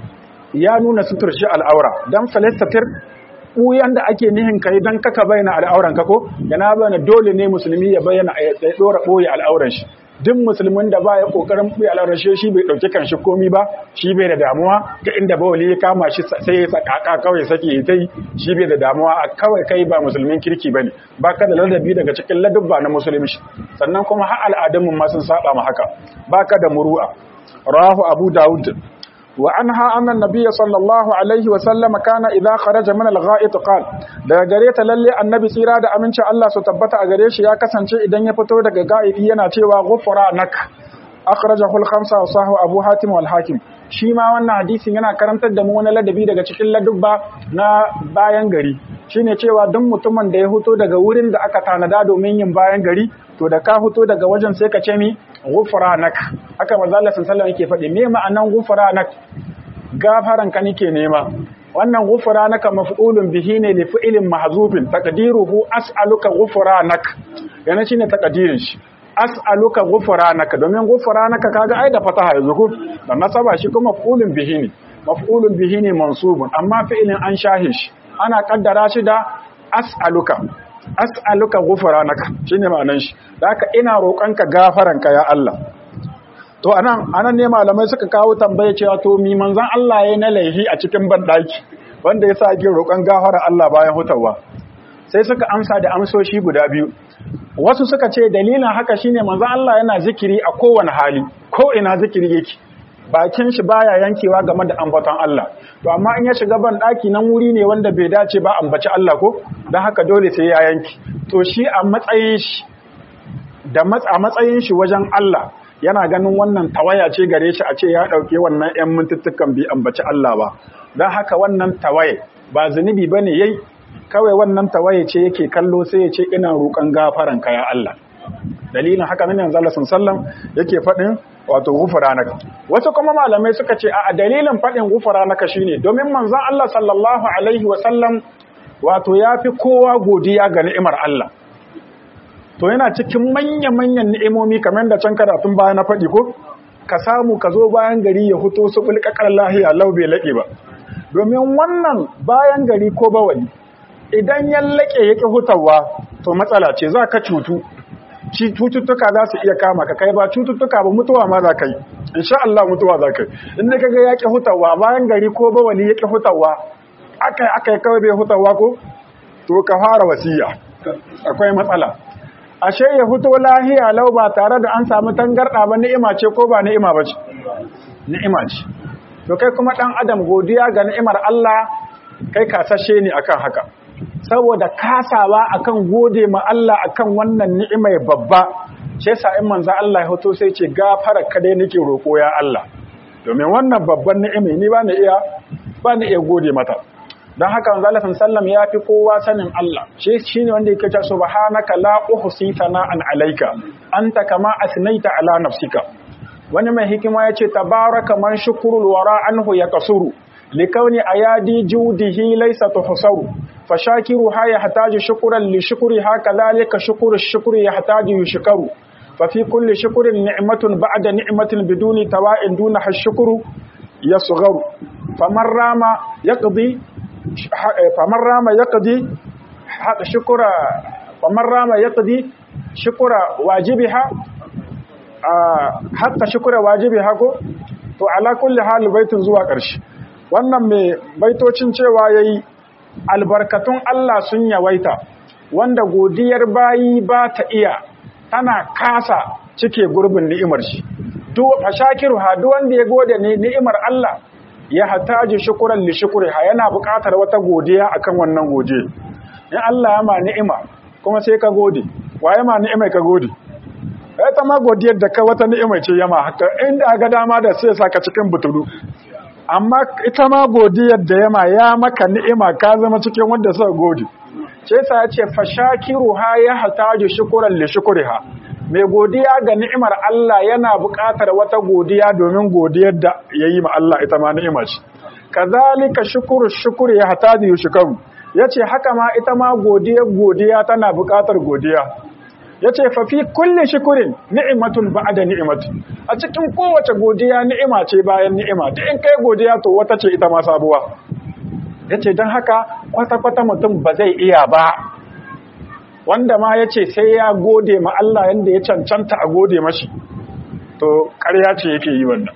ya nuna suturce al'aura dan falyastatir ɓuyan da ake nihin kai dan kaka bayyana al'auran ka ko yana bayyana dole ne musulmi ya bayyana ya dora ɓoye al'auran shi duk musulmin da ba ya kokarin ɓoye al'auran shi shi bai ɗauki kan shi komi ba shi bai da damuwa ga inda bawali ya kama shi sai ya sakaka kawai sake ya tai shi bai da damuwa a kawai kai ba musulmin kirki ba ne ba ka da ladabi daga cikin ladubba na musulunci sannan kuma har al'adunmu ma sun saba ma haka ba ka da muru'a rahu abu dawud وعنها أن النبي صلى الله عليه وسلم كان إذا خرج من الغائط قال daga gare ta lalle annabi tsira da amincin Allah su tabbata a gare shi ya kasance idan ya fito daga ga'idi yana cewa ghufranak akhrajahu al-khamsa wa sahu abu hatim wal hakim shi ma wannan hadisin yana karantar da mu wani ladabi daga cikin ladubba na bayan gari shine cewa duk mutumin da ya fito daga wurin da aka tanada domin yin bayan gari to da ka fito daga wajen sai ka ce mi ghufranak haka manzo Allah sallallahu alaihi yake faɗi me ma'anan ghufranak gafaran ka nake nema wannan ghufranaka maf'ulun bihi ne li fi'lin mahzufin taqdiruhu as'aluka ghufranak yana shine taqdirin shi as'aluka ghufranaka domin ghufranaka kaga ai da fataha yanzu ko dan nasaba shi kuma maf'ulun bihi ne maf'ulun bihi ne mansubun amma fi'lin an shahe shi ana kaddara shi da as'aluka as'aluka ghufranaka shine ma'anan shi da haka ina roƙonka gafaranka ya Allah to anan anan ne malamai suka kawo tambaye cewa to mi manzon Allah yayin na laihi a cikin bandaki wanda yasa ake roƙon gafara Allah bayan hutawa sai suka amsa da amsoshi guda biyu wasu suka ce dalilin haka shine manzon Allah yana zikiri a kowane hali ko ina zikiri yake bakin shi baya yankewa game da ambaton Allah to amma in ya shiga ban daki nan wuri ne wanda bai dace ba ambaci Allah ko dan haka dole sai ya yanki to shi a matsayin shi da a matsayin shi wajen Allah yana ganin wannan tawaya ce gare shi a ce ya dauke wannan ƴan mintuttukan bi ambaci Allah ba dan haka wannan tawaye ba zunubi bane yayi kawai wannan tawaye ce yake kallo sai ya ce ina roƙon gafaran ka ya Allah dalilin haka nan yanzu Allah sallallahu yake faɗin wato gufranaka wasu kuma malamai suka ce a dalilin faɗin gufranaka shine domin manzon Allah sallallahu alaihi wa sallam wato yafi kowa godiya ga ni'imar Allah to yana cikin manya-manyan ni'imomi kamar da can karatun baya na faɗi ko ka samu ka zo bayan gari ya huto su bulƙaƙar lahiya lau bai laƙe ba domin wannan bayan gari ko bawali idan ya laƙe ya ƙi hutawa to matsala ce za ka cutu cututtuka za su iya kama ka kai ba cututtuka ba mutuwa ma za ka yi insha Allah mutuwa za ka yi inda ka ga ya ƙi hutawa bayan gari ko bawali ya ƙi hutawa aka aka kawai bai hutawa ko to ka fara wasiya akwai matsala ashe ya huto lahiya lau ba tare da an samu tangarɗa ba ni'ima ce ko ba ni'ima ba ce ni'ima ce to kai kuma ɗan adam godiya ga ni'imar Allah kai kasashe ne akan haka saboda kasawa akan gode ma Allah akan wannan ni'imai babba shi yasa in manzo Allah ya hoto sai ce gafara ka dai nake roko ya Allah domin wannan babban ni'imai ni ba ni iya ba ni iya gode mata dan haka manzo Allah sallallahu ya fi kowa sanin Allah shi shine wanda yake cewa subhanaka la uhsi sana'an alayka anta kama asnaita ala nafsika wani mai hikima yace tabaraka man shukrul wara anhu yakasuru لكون أيادي جوده ليس تحصر فشاكرها يحتاج شكرا لشكرها كذلك شكر الشكر يحتاج يشكر ففي كل شكر نعمة بعد نعمة بدون تواء دونها الشكر يصغر فمن رام يقضي فمن رام يقضي شكر فمن رام يقضي شكر واجبها حتى شكر واجبها to ala kulli hal baitun zuwa ƙarshe wannan mai baitocin cewa ya yi albarkatun Allah sun yawaita wanda godiyar bayi ba ta iya tana kasa cike gurbin ni'imar shi duk fashakiru ha duk wanda ya gode ne ni'imar Allah ya hataji shukuran li shukriha yana buƙatar wata godiya akan wannan gode in Allah ya ma ni'ima kuma sai ka gode waye ma ni'imai ka gode ta ma godiyar da ka wata ni'imai ce yama haka inda ga dama da sai saka cikin butulu amma ita ma godiyar da yama ya maka ni'ima ka zama cikin wanda suka gode ce yasa ya ce fashakiru ha ya hataju shukuran li shukriha mai godiya ga ni'imar Allah yana buƙatar wata godiya domin godiyar da yayi ma Allah ita ma ni'ima ce kazalika shukuru shukuri ya hataju shukaru yace haka ma ita ma godiyar godiya tana buƙatar godiya yace fa fi kulli shukurin ni'matun ba'da ni'mati a cikin kowace godiya ni'ima ce bayan ni'ima duk in kai godiya to wata ce ita ma sabuwa yace dan haka kwata kwata mutum ba zai iya ba wanda ma yace sai ya gode ma Allah yanda ya cancanta a gode mashi to ƙarya ce yake yi wannan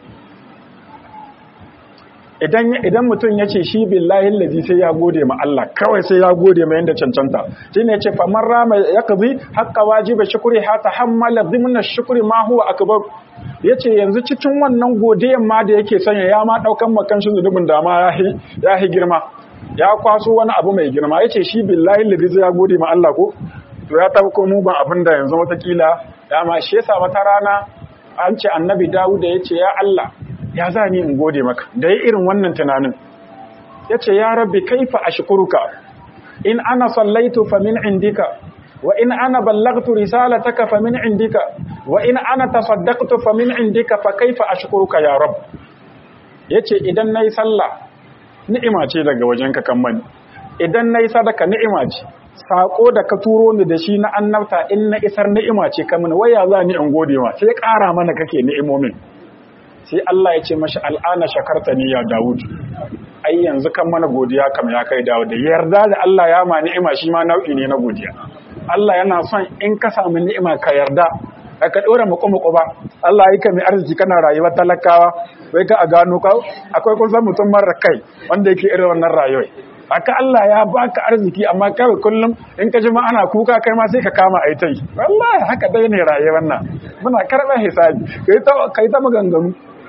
idan idan mutum ya ce shi billahi allazi sai ya gode ma Allah kawai sai ya gode ma yanda cancanta shine yace fa man rama yaqdi haqqa wajibi shukri ha tahammala dhimna shukri ma huwa akbar yace yanzu cikin wannan godiyan ma da yake sanya ya ma daukan makan shi zunubin da ma yahi yahi girma ya kwaso wani abu mai girma yace shi billahi allazi sai ya gode ma Allah ko to ya tafi ko mugun abin da yanzu watakila dama shi yasa wata rana an ce annabi Dawud ya ce ya Allah ya za ni in gode maka da ya irin wannan tunanin ya ce ya rabbi kaifa ashkuruka in ana sallaitu fa min indika wa in ana ballagtu risalataka fa min indika wa in ana tasaddaqtu fa min indika fa kaifa ashkuruka ya rabb yace idan nayi sallah ni'ima ce daga wajenka kan mani idan nayi sadaka ni'ima ce sako da ka turo ni da shi na annabta in na isar ni'ima ce kamin waya za ni in gode ma sai ƙara mana kake ni'imomin sai Allah ya ce mashi al'ana shakarta ni ya Dawud ai yanzu kan mana godiya kam ya kai Dawud yarda da Allah ya ma ni'ima shi ma nau'i ne na godiya Allah yana son in ka samu ni'ima ka yarda ka dora muku muku ba Allah yi ka mai arziki kana rayuwar talakawa wai ka a gano ka akwai kun san mutum mara kai wanda yake irin wannan rayuwar haka Allah ya baka arziki amma kawai kullum in ka ji ma ana kuka kai ma sai ka kama aitai wallahi haka dai ne rayuwar nan muna karɓar hisabi kai ta kai ta maganganu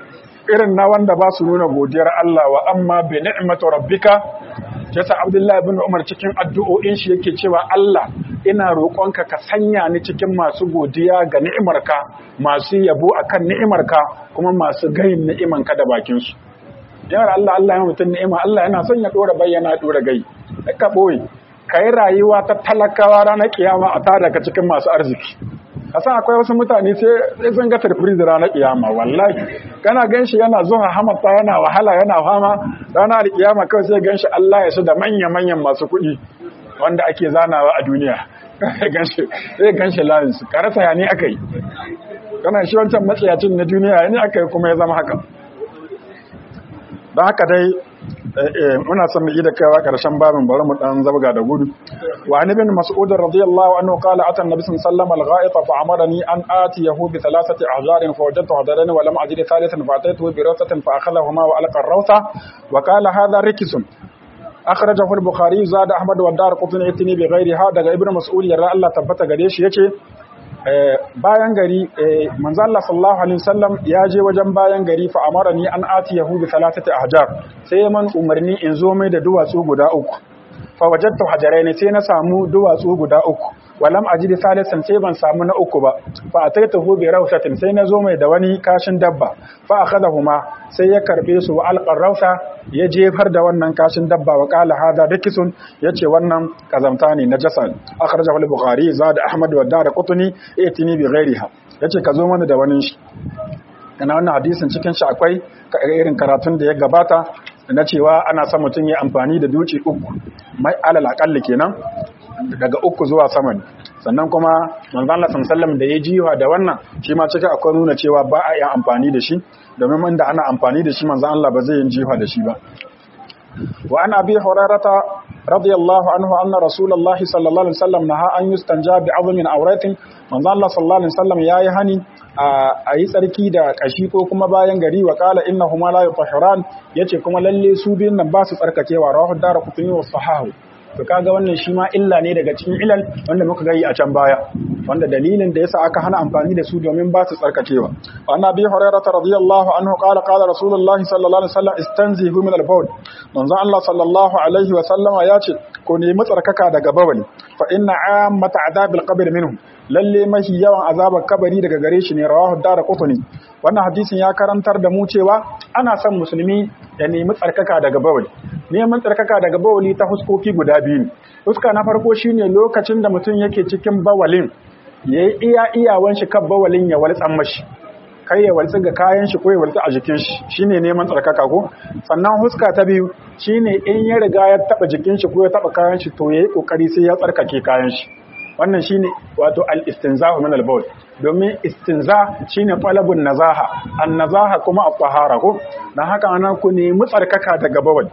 irin na wanda ba su nuna godiyar Allah wa amma bi ni'matu rabbika yasa Abdullahi ibn Umar cikin addu'o'in shi yake cewa Allah ina roƙonka ka sanya ni cikin masu godiya ga ni'imarka masu yabo akan ni'imarka kuma masu gayin ni'imanka da bakin su yar Allah Allah ya mutun ni'ima Allah yana son ya dora bayyana dora gai ka boye kai rayuwa ta talakawa ranar kiyama a tada ka cikin masu arziki kasan akwai wasu mutane sai sun ga surprise ranar kiyama wallahi kana ganshi yana zuwa hamata yana wahala yana fama ranar kiyama kawai sai ganshi Allah ya su da manya manyan masu kuɗi wanda ake zanawa a duniya ganshi sai ganshi layin su karasa ya ne aka yi kana shi wancan matsayacin na duniya ya ne aka yi kuma ya zama haka don haka dai muna son mu da kaiwa karshen babin bari mu dan zabga da gudu wa an ibn mas'ud radiyallahu anhu qala ata an-nabi sallallahu alaihi wasallam fa amarani an atiyahu bi thalathati ahjarin fa wajadtu hadaran wa lam ajid thalithan fa ataytu bi rawsatin fa akhadhahuma wa alqa ar-rawsa wa qala hadha rikisun akhrajahu al-bukhari zada ahmad wa dar qutni itni bi ghairiha daga ibn mas'ud yarda Allah tabbata gare shi yace bayan gari manzo Allah sallallahu alaihi wasallam ya je wajen bayan gari fa amarani an atiyahu bi thalathati ahjar sai man umarni in zo mai da duwatsu guda uku fa wajadtu hajaraini sai na samu duwatsu guda uku walam ajidi salisan sai ban samu na uku ba fa ataitahu bi rawsatin sai na zo mai da wani kashin dabba fa akhadahuma sai ya karbe su wa alqar rawsa ya jefar da wannan kashin dabba wa qala hada rikisun yace wannan kazamta ne najasa akhrajahu al-bukhari zada ahmad wa darqutni itini bi ghairiha yace ka zo mana da wani shi kana wannan hadisin cikin shi akwai irin karatun da ya gabata na cewa ana son mutum ya amfani da duci uku mai alal akalli kenan daga uku zuwa sama ne sannan kuma manzon Allah sallallahu da ya jiwa da wannan shi ma cikin akwai nuna cewa ba a yin amfani da shi domin inda ana amfani da shi manzon Allah ba zai yin jiwa da shi ba wa an abi hurairata radiyallahu anhu anna rasulullahi sallallahu alaihi wasallam naha an yustanja bi azmin awratin manzon Allah sallallahu alaihi wasallam yayi hani a yi tsarki da kashi ko kuma bayan gari wa kala innahuma la yutahhiran yace kuma lalle su biyun nan ba su tsarkakewa rawahu darqutni wa sahahu to kaga wannan shi ma illa ne daga cikin ilal wanda muka gayi a can baya wanda dalilin da yasa aka hana amfani da su domin ba su tsarkakewa wa annabi hurairah radiyallahu anhu qala qala rasulullahi sallallahu alaihi wasallam istanzihu min al-bawl manzo Allah sallallahu alaihi wasallama yace ko nemi tsarkaka daga bawali fa inna ammata adabil qabr minhum lalle mahi yawan azabar kabari daga gare shi ne rawahu dara qutni wannan hadisin ya karantar da mu cewa ana son musulmi ya nemi tsarkaka daga bawali neman tsarkaka daga bawali ta huskoki guda biyu ne huska na farko shine lokacin da mutum yake cikin bawalin yayi iya iyawan shi kan bawalin ya waltsan mashi kai ya waltsi ga kayan shi ko ya waltsi a jikin shi shine neman tsarkaka ko sannan huska ta biyu shine in ya riga ya taba jikin shi ko ya taba kayan shi to yayi kokari sai ya tsarkake kayan shi wannan shine wato al-istinzahu min al-bawl domin istinza shine talabun nazaha an-nazaha kuma at-tahara ko dan haka anan ku nemi tsarkaka daga bawal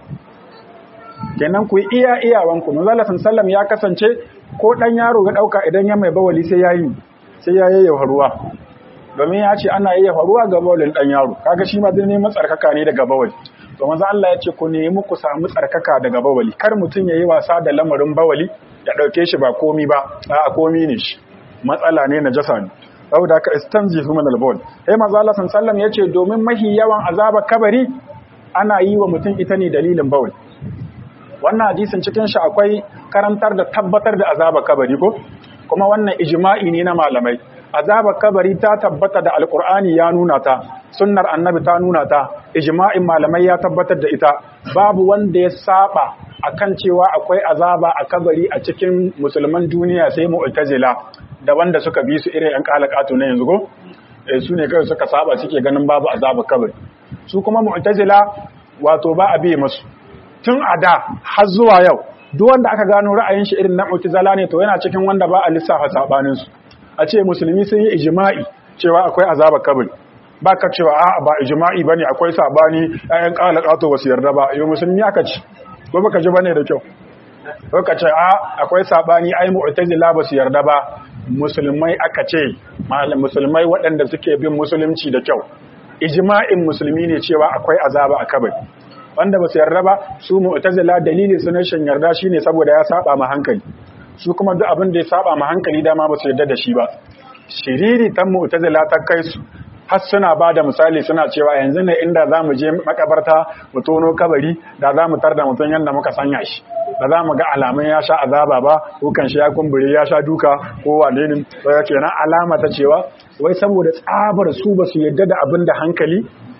kenan ku iya iyawan ku manzo Allah sallam ya kasance ko dan yaro ga dauka idan ya mai bawali sai yayi sai ya yayyafa ruwa domin ya ce ana yayyafa ruwa ga bawalin dan yaro kaga shi ma zai neman tsarkaka ne daga bawali to manzo Allah ya ce ku nemi ku samu tsarkaka daga bawali kar mutun yayi wasa da lamarin bawali ya ɗauke shi ba komi ba a komi ne shi matsala ne na jasa ne saboda ka istanzihu min al-bawl sai manzo Allah sallallahu yace domin mahi yawan azaba kabari ana yi wa mutum ita ne dalilin bawl wannan hadisin cikin shi akwai karantar da tabbatar da azaba kabari ko kuma wannan ijma'i ne na malamai azaba kabari ta tabbata da alqur'ani ya nuna ta sunnar annabi ta nuna ta ijma'in malamai ya tabbatar da ita babu wanda ya saba akan cewa akwai azaba a kabari a cikin musulman duniya sai mu'tazila da wanda suka bi su irin yan kalakatu na yanzu go eh su ne kawai suka saba suke ganin babu azaba kabari su kuma mu'tazila wato ba a biye musu tun a da har zuwa yau duk wanda aka gano ra'ayin shi irin na mu'tazila ne to yana cikin wanda ba a lissafa sabanin su a ce musulmi sun yi ijma'i cewa akwai azaba kabari ba ka cewa a ba ijma'i bane akwai sabani ayan kalakatu ba su yarda ba yau musulmi aka ci ko baka ji bane da kyau ko ka ce a akwai sabani ai mu'tazila ba su yarda ba musulmai aka ce musulmai waɗanda suke bin musulunci da kyau ijma'in musulmi ne cewa akwai azaba a kabari wanda ba su yarda ba su mu'tazila dalili su shan yarda shine saboda ya saba ma hankali su kuma duk abin da ya saba ma hankali dama ba su yarda da shi ba shiriri tan mu'tazila ta kai su har suna ba da misali suna cewa yanzu ne inda za mu je makabarta mu tono kabari da za mu tar da mutum yadda muka sanya shi da za mu ga alamun ya sha azaba ba kukan shi ya kumbure ya sha duka ko wane ne sai kenan alama ta cewa wai saboda tsabar su ba su yadda da abin da hankali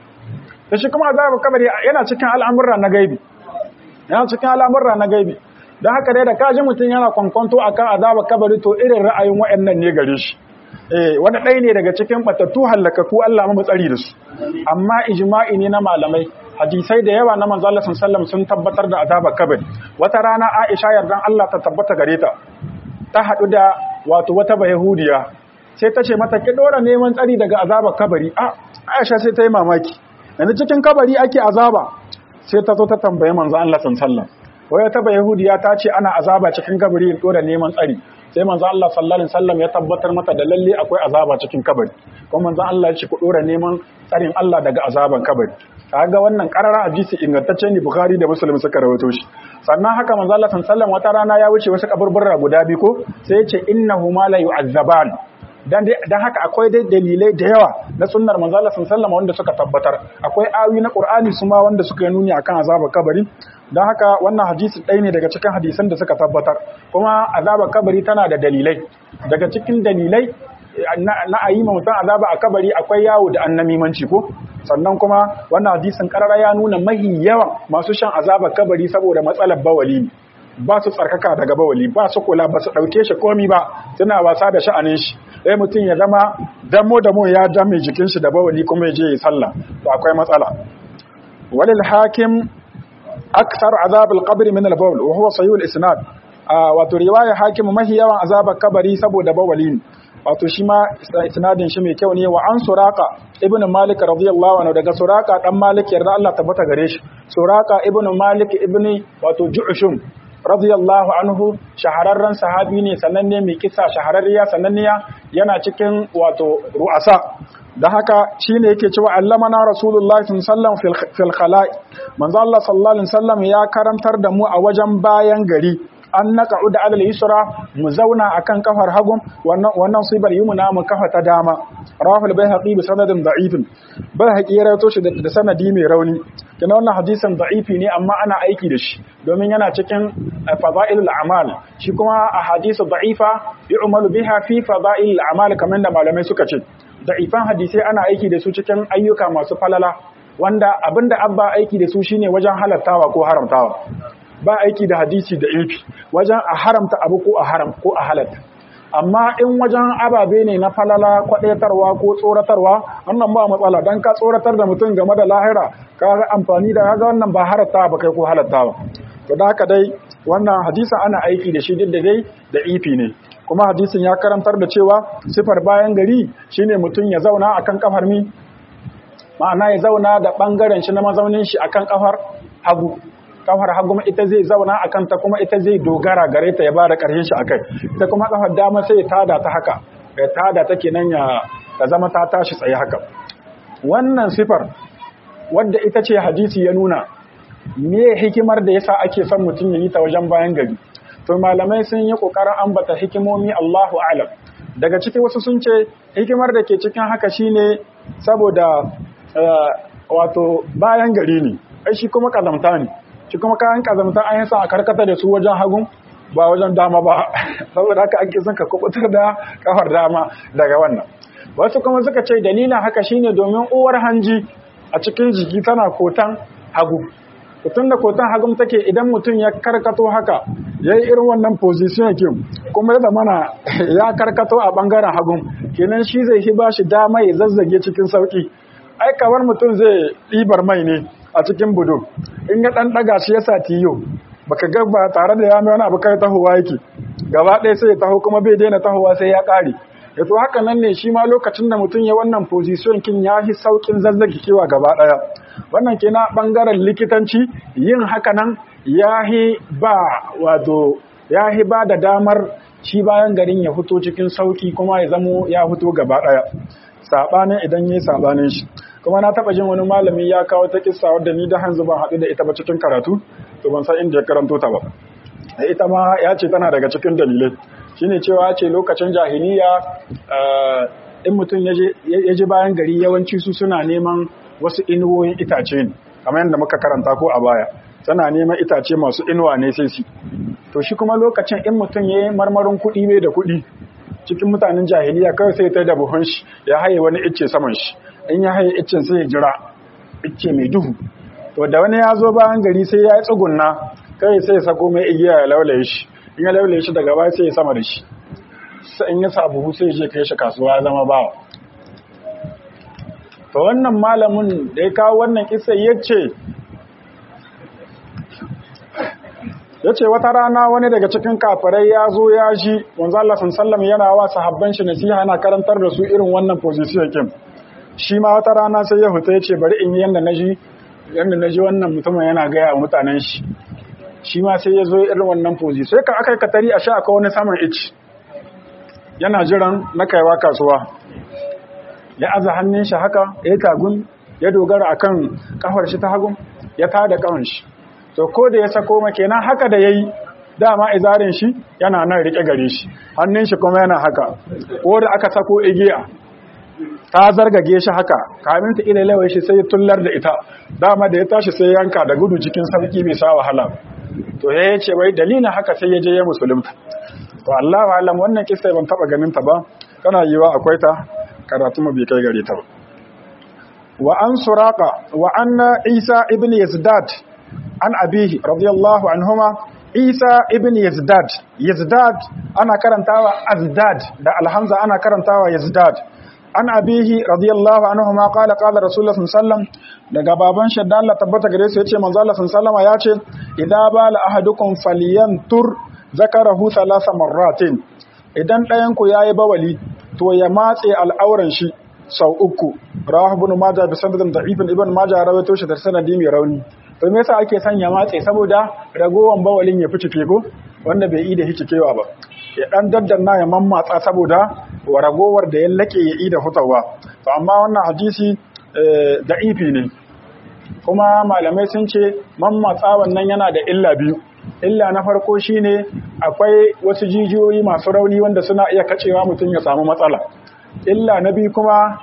da shi kuma azabar kabari yana cikin al'amurra na gaibi yana cikin al'amurra na gaibi don haka dai da kaji mutum yana kwankwanto akan azabar kabari to irin ra'ayin waɗannan ne gare shi eh wani ɗaya ne daga cikin batattu hallakaku Allah mu tsari da su amma ijma'i ne na malamai hadisai da yawa na manzo Allah sallallahu sun tabbatar da azabar kabari wata rana Aisha yardan Allah ta tabbata gare ta ta hadu da wato wata bayahudiya sai ta ce mata ki dora neman tsari daga azabar kabari a Aisha sai ta yi mamaki yanzu cikin kabari ake azaba sai ta zo ta tambaye manzo Allah sallallahu waya ta bayahudiya ta ce ana azaba cikin kabari in dora neman tsari sai manzo Allah sallallahu alaihi wasallam ya tabbatar mata da lalle akwai azaba cikin kabari kuma manzo Allah ya ce ku dora neman tsarin Allah daga azaban kabari kaga wannan qarara hadisi ingantacce ne Bukhari da Muslim suka rawaito shi sannan haka manzo Allah sallallahu alaihi wasallam wata rana ya wuce wasu kaburburra guda biyu ko sai ya ce innahu ma la yu'azzaban dan dan haka akwai dai dalilai da yawa na sunnar manzo Allah sallallahu alaihi wasallam wanda suka tabbatar akwai ayoyi na Qur'ani su ma wanda suka nuni akan azabar kabari don haka wannan hadisi ɗaya ne daga cikin hadisan da suka tabbatar kuma azabar kabari tana da dalilai daga cikin dalilai na a yi mutum azaba a kabari akwai yawo da annamimanci ko sannan kuma wannan hadisin karara ya nuna mahi yawan masu shan azabar kabari saboda matsalar bawali ba su tsarkaka daga bawali ba su kula ba su ɗauke shi komi ba suna wasa da sha'anin shi ɗaya mutum ya zama damo damo ya dame jikin shi da bawali kuma ya je ya sallah to akwai matsala walil hakim أكثر عذاب القبر من البول وهو صحيح الإسناد wato riwaya hakimu mahi yawan azabar kabari saboda bawalin wato shi ma isnadin shi mai kyau ne wa an suraka ibn malik radiyallahu anhu daga suraka dan malik yarda Allah tabbata gare shi suraka ibn malik ibn wato ju'shum radiyallahu anhu shahararren sahabi ne sananne mai kisa shahararriya sananniya yana cikin wato ru'asa da haka shine yake cewa allamana rasulullahi sallallahu alaihi wasallam fil khala'i manzo Allah sallallahu alaihi wasallam ya karantar da mu a wajen bayan gari an naqa'u da alal yusra mu zauna akan kafar hagun wannan wannan sibar yumna mu kafa ta dama rawahul bayhaqi bi sanadin da'ifin bayhaqi ya rawaito shi da sanadi mai rauni kina wannan hadisin da'ifi ne amma ana aiki da shi domin yana cikin fadailul a'mal shi kuma a hadisu da'ifa yu'malu biha fi fadailul a'mal kamar da malamai suka ce da'ifan hadisai ana aiki da su cikin ayyuka masu falala wanda abinda abba aiki da su shine wajen halattawa ko haramtawa ba aiki da hadisi da ilfi wajen a haramta abu ko a haram ko a halatta amma in wajen ababe ne na falala kwadaitarwa ko tsoratarwa wannan ba matsala dan ka tsoratar da mutum game da lahira ka ga amfani da kaga wannan ba halatta ba kai ko halattawa to da haka dai wannan hadisin ana aiki da shi duk da dai da ifi ne kuma hadisin ya karantar da cewa sifar bayan gari shine mutum ya zauna akan kafar mi ma'ana ya zauna da bangaren shi na mazaunin shi akan kafar hagu kafar hagu ita zai zauna akan ta kuma ita zai dogara gare ta ya ba da karshen shi akai ita kuma kafar dama sai ya tada ta haka ya tada ta kenan ya ta zama ta tashi tsaye haka wannan sifar wadda ita ce hadisi ya nuna me hikimar da yasa ake son mutum ya yi ta wajen bayan gari to malamai sun yi kokarin ambata hikimomi Allahu a'lam daga ciki wasu sun ce hikimar da ke cikin haka shine saboda wato bayan gari ne ai shi kuma kazamta ne shi kuma kayan kazamta an yi sa a karkata da su wajen hagun ba wajen dama ba saboda haka ake son ka kubutar da kafar dama daga wannan wasu kuma suka ce dalilin haka shine domin uwar hanji a cikin jiki tana kotan hagu tun da kotan hagum take idan mutum ya karkato haka ya yi irin wannan position yake kuma ya zamana ya karkato a bangaren hagum kenan shi zai hi ba shi dama ya zazzage cikin sauki ai kamar mutum zai ɗibar mai ne a cikin budu in ya ɗan ɗaga shi ya sa tiyo baka ga ba tare da ya mai wani abu kai tahowa yake gaba ɗaya sai ya taho kuma bai daina tahowa sai ya ƙare ya to haka nan ne shi ma lokacin da mutum ya wannan position kin ya fi saukin zazzage kewa gaba ɗaya wannan ke na ɓangaren likitanci yin haka nan ya hi ba wato ya hi ba da damar shi bayan garin ya fito cikin sauki kuma ya zamo ya fito gaba ɗaya saɓanin idan ya yi saɓanin shi kuma na taɓa jin wani malami ya kawo ta kissa wadda ni da hanzu ban haɗu da ita ba cikin karatu to ban san inda ya karanto ta ba ita ma ya ce tana daga cikin dalilai shine cewa ce lokacin jahiliya in mutum ya je bayan gari yawanci su suna neman wasu inuwoyin itace ne kamar yadda muka karanta ko a baya suna neman itace masu inuwa ne sai su to shi kuma lokacin in mutum ya yi marmarin kuɗi bai da kuɗi cikin mutanen jahiliya kawai sai ta da buhun shi ya haye wani icce saman shi in ya haye iccen sai ya jira icce mai duhu to da wani ya zo bayan gari sai ya yi tsugunna kai sai ya sako mai igiya ya laulaye shi in ya laulaye shi daga baya sai ya sama da shi sai in ya sa buhu sai ya je kai shi kasuwa ya zama bawa to wannan malamin da ya kawo wannan kisa ya ce ya ce wata rana wani daga cikin kafirai ya zo ya ji wanzu Allah sallam yana wa sahabban shi nasiha yana karantar da su irin wannan position kin shi ma wata rana sai ya huta ya ce bari in yi yanda na ji yanda na ji wannan mutumin yana gaya wa mutanen shi shi ma sai ya zo irin wannan position sai ka aka yi katari a sha akwai wani saman ici yana jiran na kaiwa kasuwa ya aza hannun shi haka ya tagun ya dogara akan kafar shi ta hagun ya tada kafan shi to ko da ya sako ma kenan haka da yayi dama izarin shi yana nan rike gare shi hannun shi kuma yana haka ko da aka sako igiya ta zargage shi haka kamin ta ila lawai shi sai tullar da ita dama da ya tashi sai yanka da gudu cikin sauki bai sa wahala to ya ce wai dalilin haka sai ya je ya musulunta to Allah alam wannan kissa ban taba ganin ta ba kana yiwa akwai ta karatu mu bai kai gare ta ba wa an suraka wa anna isa ibn yazdad an abihi radiyallahu anhuma isa ibn yazdad yazdad ana karantawa azdad da alhamza ana karantawa yazdad an abihi radiyallahu anhuma qala qala rasulullah sallallahu daga baban shi da Allah tabbata gare su yace manzo Allah sallallahu ya ce idza bala ahadukum falyantur zakarahu thalatha marratin idan ɗayan ku yayi bawali to ya matse al'auran shi sau uku rawahu ibn majah bi sanadin da'ifin ibn majah rawaito shi da sanadi mai rauni to me yasa ake sanya matse saboda ragowan bawalin ya fice ko wanda bai yi da hicikewa ba ya dan daddanna ya mammatsa saboda wa ragowar da ya lake ya yi da hutawa to amma wannan hadisi da'ifi ne kuma malamai sun ce mammatsa wannan yana da illa biyu illa na farko shine akwai wasu jijiyoyi masu rauni wanda suna iya kacewa mutum ya samu matsala illa na biyu kuma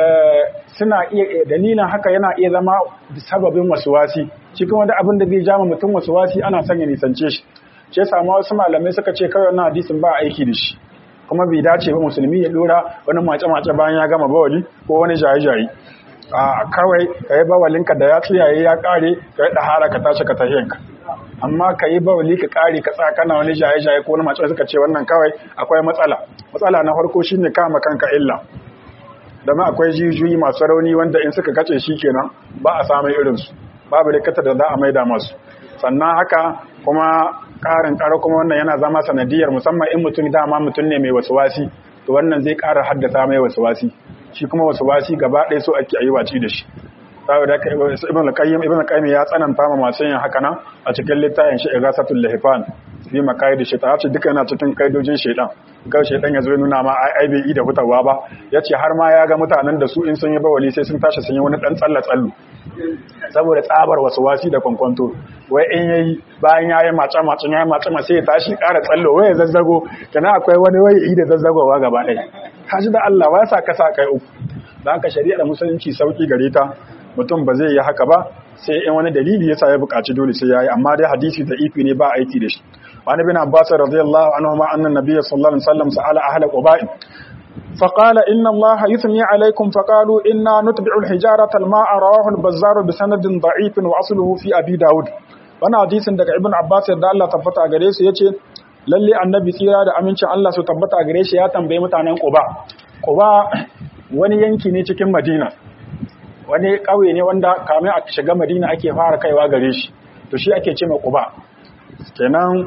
suna iya dalilin haka yana iya zama sababin wasuwasi shi kuma da abin da zai jama mutum wasuwasi ana son ya nisance shi ce samu wasu malamai suka ce kawai wannan hadisin ba aiki da shi kuma bai dace ba musulmi ya dora wani mace-mace bayan ya gama bawali ko wani jaye-jaye a kawai ka yi bawalinka da ya tsiyaye ya kare ka yi ɗahara ka tashi ka tahiyanka amma ka yi bawali ka kare ka tsakana wani jaye-jaye ko wani mace suka ce wannan kawai akwai matsala matsala na farko shine kama kanka illa dama akwai jijiyoyi masu rauni wanda in suka kace shi kenan ba a samun irinsu babu likita da za a maida masu sannan haka kuma ƙarin ƙara kuma wannan yana zama sanadiyar musamman in mutum dama mutum ne mai wasuwasi to wannan zai ƙara haddasa mai wasuwasi shi kuma wasuwasi gaba ɗaya so ake yi waci da shi saboda haka ibn al-qayyim ibn al-qayyim ya tsananta ma masu yin haka nan a cikin littafin shi igasatul lahifan fi makaidi shaitan ce duka yana cikin kaidojin shaitan kawai shaitan ya zo nuna ma ai bai yi da hutawa ba yace har ma ya ga mutanen da su in sun yi bawali sai sun tashi sun yi wani dan tsalla tsallu saboda tsabar wasu wasi da kwankwanto wai in yayi bayan ya yi mace mace ya yi mace mace ya tashi ƙara tsallo wai ya zazzago kana akwai wani wai yi da zazzagowa gaba ɗaya kaji da Allah wai sa ka sa kai uku dan haka shari'a da musulunci sauki gare ta mutum ba zai yi haka ba sai in wani dalili yasa ya buƙaci dole sai yayi amma dai hadisi da ifi ne ba aiki da shi wani bin Abbas radiyallahu anhu ma annan nabiy sallallahu alaihi wasallam sa'ala ahla quba'in فقال إن الله يثني عليكم فقالوا إنا نتبع الحجارة الماء رواه البزار بسند ضعيف وأصله في أبي داود وانا حديث daga Ibn Abbas da Allah tabbata gare su yace lalle annabi tsira da amincin Allah su tabbata gare shi ya tambaye mutanen Quba Quba wani yanki ne cikin Madina wani ƙauye ne wanda kamin a shiga Madina ake fara kaiwa gare shi to shi ake ce ma Quba kenan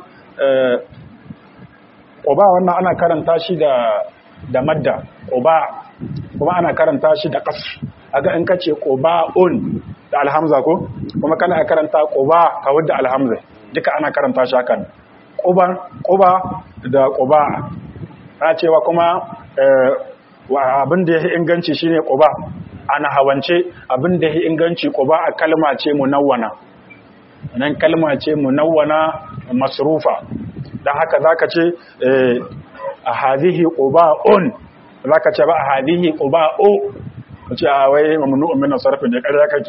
Quba wannan ana karanta shi da da madda quba kuma ana karanta shi da qas aga in kace quba'un da alhamza ko kuma kana karanta quba ka wadda alhamza duka ana karanta shi hakan quba quba da quba ta cewa kuma wa abin da yake inganci shine quba ana hawance abin da yake inganci quba a kalma ce munawwana nan kalma ce munawwana masrufa dan haka zaka ce a hadhihi quba'un zaka ce ba hadihi quba'u kace a wai mamnu'un min sarfi ne ƙarya kake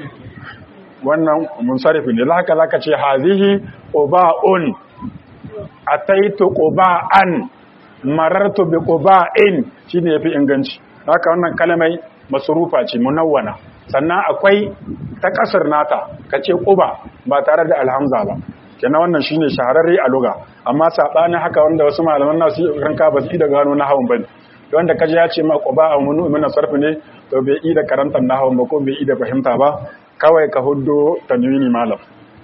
wannan munsarifi ne zaka zaka ce hadihi quba'un ataitu quba'an marartu bi quba'in shine yafi inganci haka wannan kalmai masrufa ce munawwana sannan akwai ta kasar nata kace quba ba tare da alhamza ba kenan wannan shine shahararre a luga amma sabanin haka wanda wasu malaman nasu ranka ba su da gano na hawan bane wanda kaje ya ce ma quba a munu min sarfi ne to bai yi da karantar nahawun ba ko bai yi da fahimta ba kawai ka huddo tanwini malam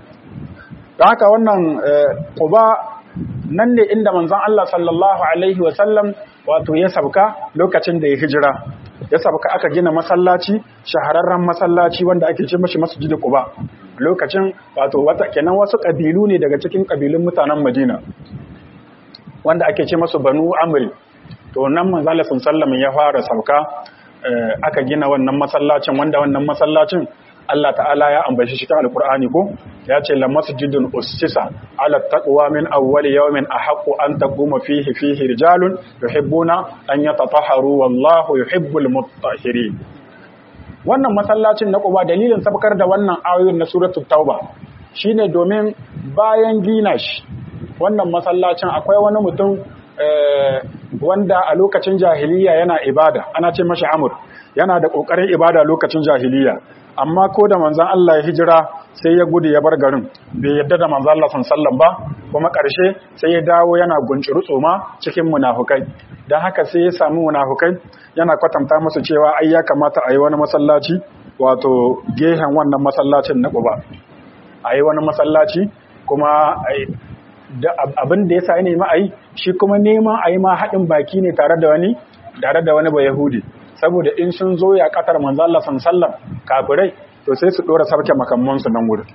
da haka wannan quba nan ne inda manzon Allah sallallahu alaihi wasallam wato ya sabka lokacin da ya hijira ya sabka aka gina masallaci shahararren masallaci wanda ake ce mashi masjid quba lokacin wato wata kenan wasu kabilu ne daga cikin kabilun mutanen Madina wanda ake ce masu banu amri to nan manzon Allah sallallahu ya fara sabka aka gina wannan masallacin wanda wannan masallacin Allah ta'ala ya ambaci shi cikin alkur'ani ko ya ce la masjidun ussisa ala taqwa min awwal yawmin ahaqqu an taquma fihi fihi rijalun yuhibbuna an yatatahharu wallahu yuhibbul mutahhirin wannan masallacin na Quba dalilin sabkar da wannan ayoyin na suratul tauba shine domin bayan gina shi wannan masallacin akwai wani mutum wanda a lokacin jahiliya yana ibada ana ce mashi amur yana da kokarin ibada lokacin jahiliya amma ko da manzan Allah ya hijira sai ya gudu ya bar garin bai yadda da manzan Allah sallallahu ba kuma ƙarshe sai ya dawo yana gunciru tsoma cikin munafukai don haka sai ya samu munafukai yana kwatanta musu cewa ai ya kamata a yi wani masallaci wato gehen wannan masallacin na Quba a yi wani masallaci kuma abin da ya sa ne ma a yi shi kuma neman a yi ma haɗin baki ne tare da wani tare da wani ba Yahudi saboda in sun zo ya katar manzo Allah sallallahu kafirai to sai su dora sarke makamman su nan wurin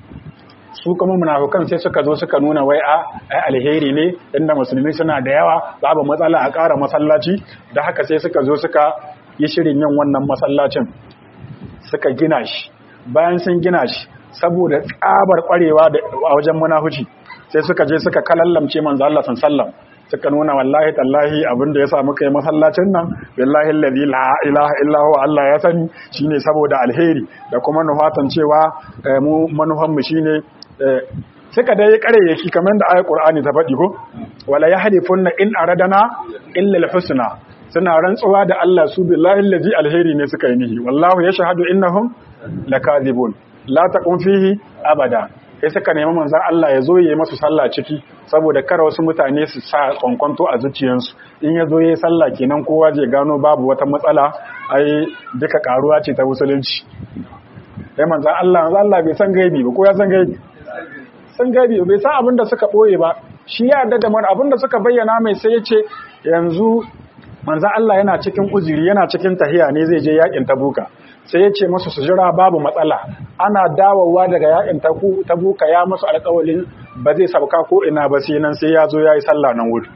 su kuma munafukan sai suka zo suka nuna wai a ai alheri ne inda musulmi suna da yawa babu matsala a ƙara masallaci da haka sai suka zo suka yi shirin yin wannan masallacin suka gina shi bayan sun gina shi saboda tsabar kwarewa a wajen munafuci sai suka je suka kalallamce manzo Allah sallallahu suka nuna wallahi tallahi abin da ya sa muka yi masallacin nan billahi alladhi la ilaha illa huwa Allah ya sani shine saboda alheri da kuma nufatan cewa mu manufan mu shine suka dai kare yake kamar da ayat Qur'ani ta faɗi ko wala yahlifunna in aradana illa alhusna suna rantsuwa da Allah su billahi alladhi alheri ne suka yi nihi wallahu yashhadu innahum lakazibun la taqum fihi abada sai suka nemi manzan Allah ya zo ya yi masu sallah ciki saboda kar wasu mutane su sa kwankwanto a zuciyarsu in ya zo ya yi sallah kenan kowa zai gano babu wata matsala ai duka karuwa ce ta musulunci sai manzan Allah manzan Allah bai san gaibi ba ko ya san gaibi san gaibi bai san abin da suka boye ba shi ya yarda da mana abin da suka bayyana mai sai ya ce yanzu manzan Allah yana cikin uzuri yana cikin tahiya ne zai je yakin tabuka sai ya ce masu su jira babu matsala ana dawowa daga yakin tabuka ya masu alƙawalin ba zai sauka ko ina ba sai nan sai ya zo ya yi sallah nan wuri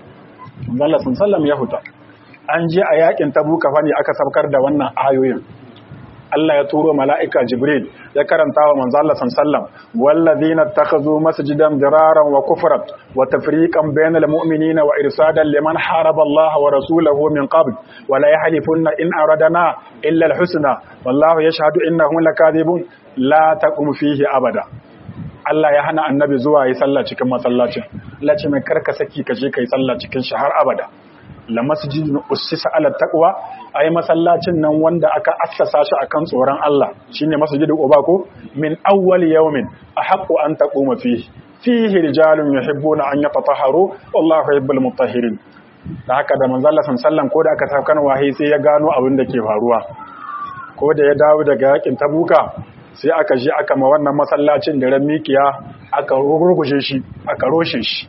Allah sun sallam ya huta an je a yakin tabuka fa ne aka saukar da wannan ayoyin Allah ya turo mala'ika Jibril ya karanta wa manzo Allah sallam wallazina takhazu masjidan diraran wa kufran wa tafriqan bainal mu'minina wa irsadan liman haraba Allah wa rasulahu min qabl wa la yahlifunna in aradana illa al-husna wallahu yashhadu innahum lakadibun la taqum fihi abada Allah ya hana annabi zuwa yi sallah cikin masallacin Allah ce mai karka saki ka je kai sallah cikin shi har abada la masjidun ussisa ala taqwa ai masallacin nan wanda aka assasa shi akan tsoron Allah shine masjidul quba ko min awwal yawmin ahqqu an taquma fihi fihi rijalun yuhibbuna an yatatahharu wallahu yuhibbul mutahhirin da haka da manzo Allah sallallahu ko da aka tafkan wahayi sai ya gano abin da ke faruwa ko da ya dawo daga yakin tabuka sai aka je aka ma wannan masallacin da ran mikiya aka rugurguje shi aka roshe shi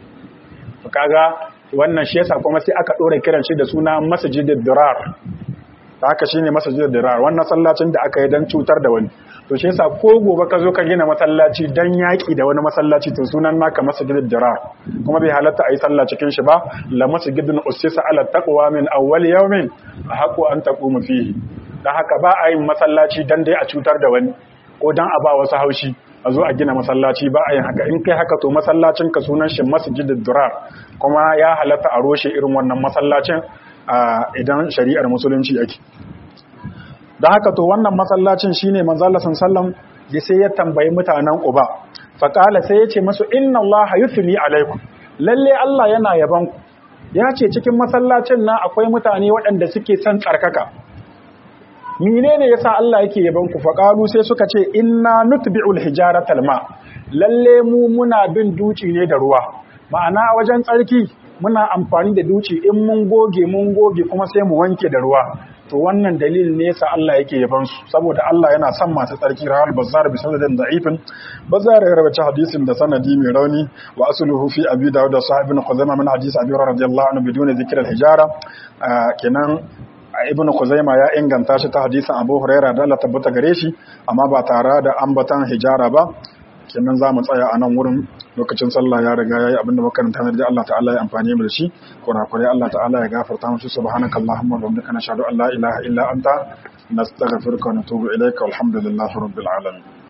kaga wannan shi yasa kuma sai aka dora kiran shi da suna masjidid dirar ta haka shine masjidid dirar wannan sallacin da aka yi dan cutar da wani to shi yasa ko gobe ka zo ka gina masallaci dan yaki da wani masallaci to sunan naka masjidid dirar kuma bai halatta a yi sallah cikin shi ba la masjidun ussisa ala taqwa min awwal yawmin ahqu an taqumu fihi dan haka ba a yin masallaci dan dai a cutar da wani ko dan a ba wasu haushi a zo a gina masallaci ba a yin haka in kai haka to masallacin ka sunan shi masjidid durar kuma ya halatta a roshe irin wannan masallacin idan shari'ar musulunci ake da haka to wannan masallacin shine manzo Allah sallallahu alaihi sai ya tambayi mutanen Quba faqala sai ya ce musu inna Allah yufni alaikum lalle Allah yana yaban ku ya ce cikin masallacin nan akwai mutane waɗanda suke son tsarkaka menene yasa Allah yake yaban ku faqalu sai suka ce inna nutbi'ul hijaratal ma lalle mu muna bin duci ne da ruwa ma'ana wajen tsarki muna amfani da duci in mun goge mun goge kuma sai mu wanke da ruwa to wannan dalilin ne yasa Allah yake yaban su saboda Allah yana son masu tsarki rawal bazzar bi sanadin da'ifin bazzar ya rawaita hadisin da sanadi mai rauni wa asluhu fi abi dawud da sahibin khuzaimah min hadisi abi hurairah radiyallahu anhu biduni zikr al-hijara kenan ibn Khuzaima ya inganta shi ta hadisin Abu Huraira da Allah tabbata gare shi amma ba tare da ambatan hijara ba kenan za mu tsaya a nan wurin lokacin sallah ya riga yayi abinda makaranta ne da Allah ta'ala ya amfani mu da shi kurakurai Allah ta'ala ya gafarta mu subhanakallahumma wa bihamdika nashhadu an la ilaha illa anta nastaghfiruka wa natubu ilayka walhamdulillahi rabbil alamin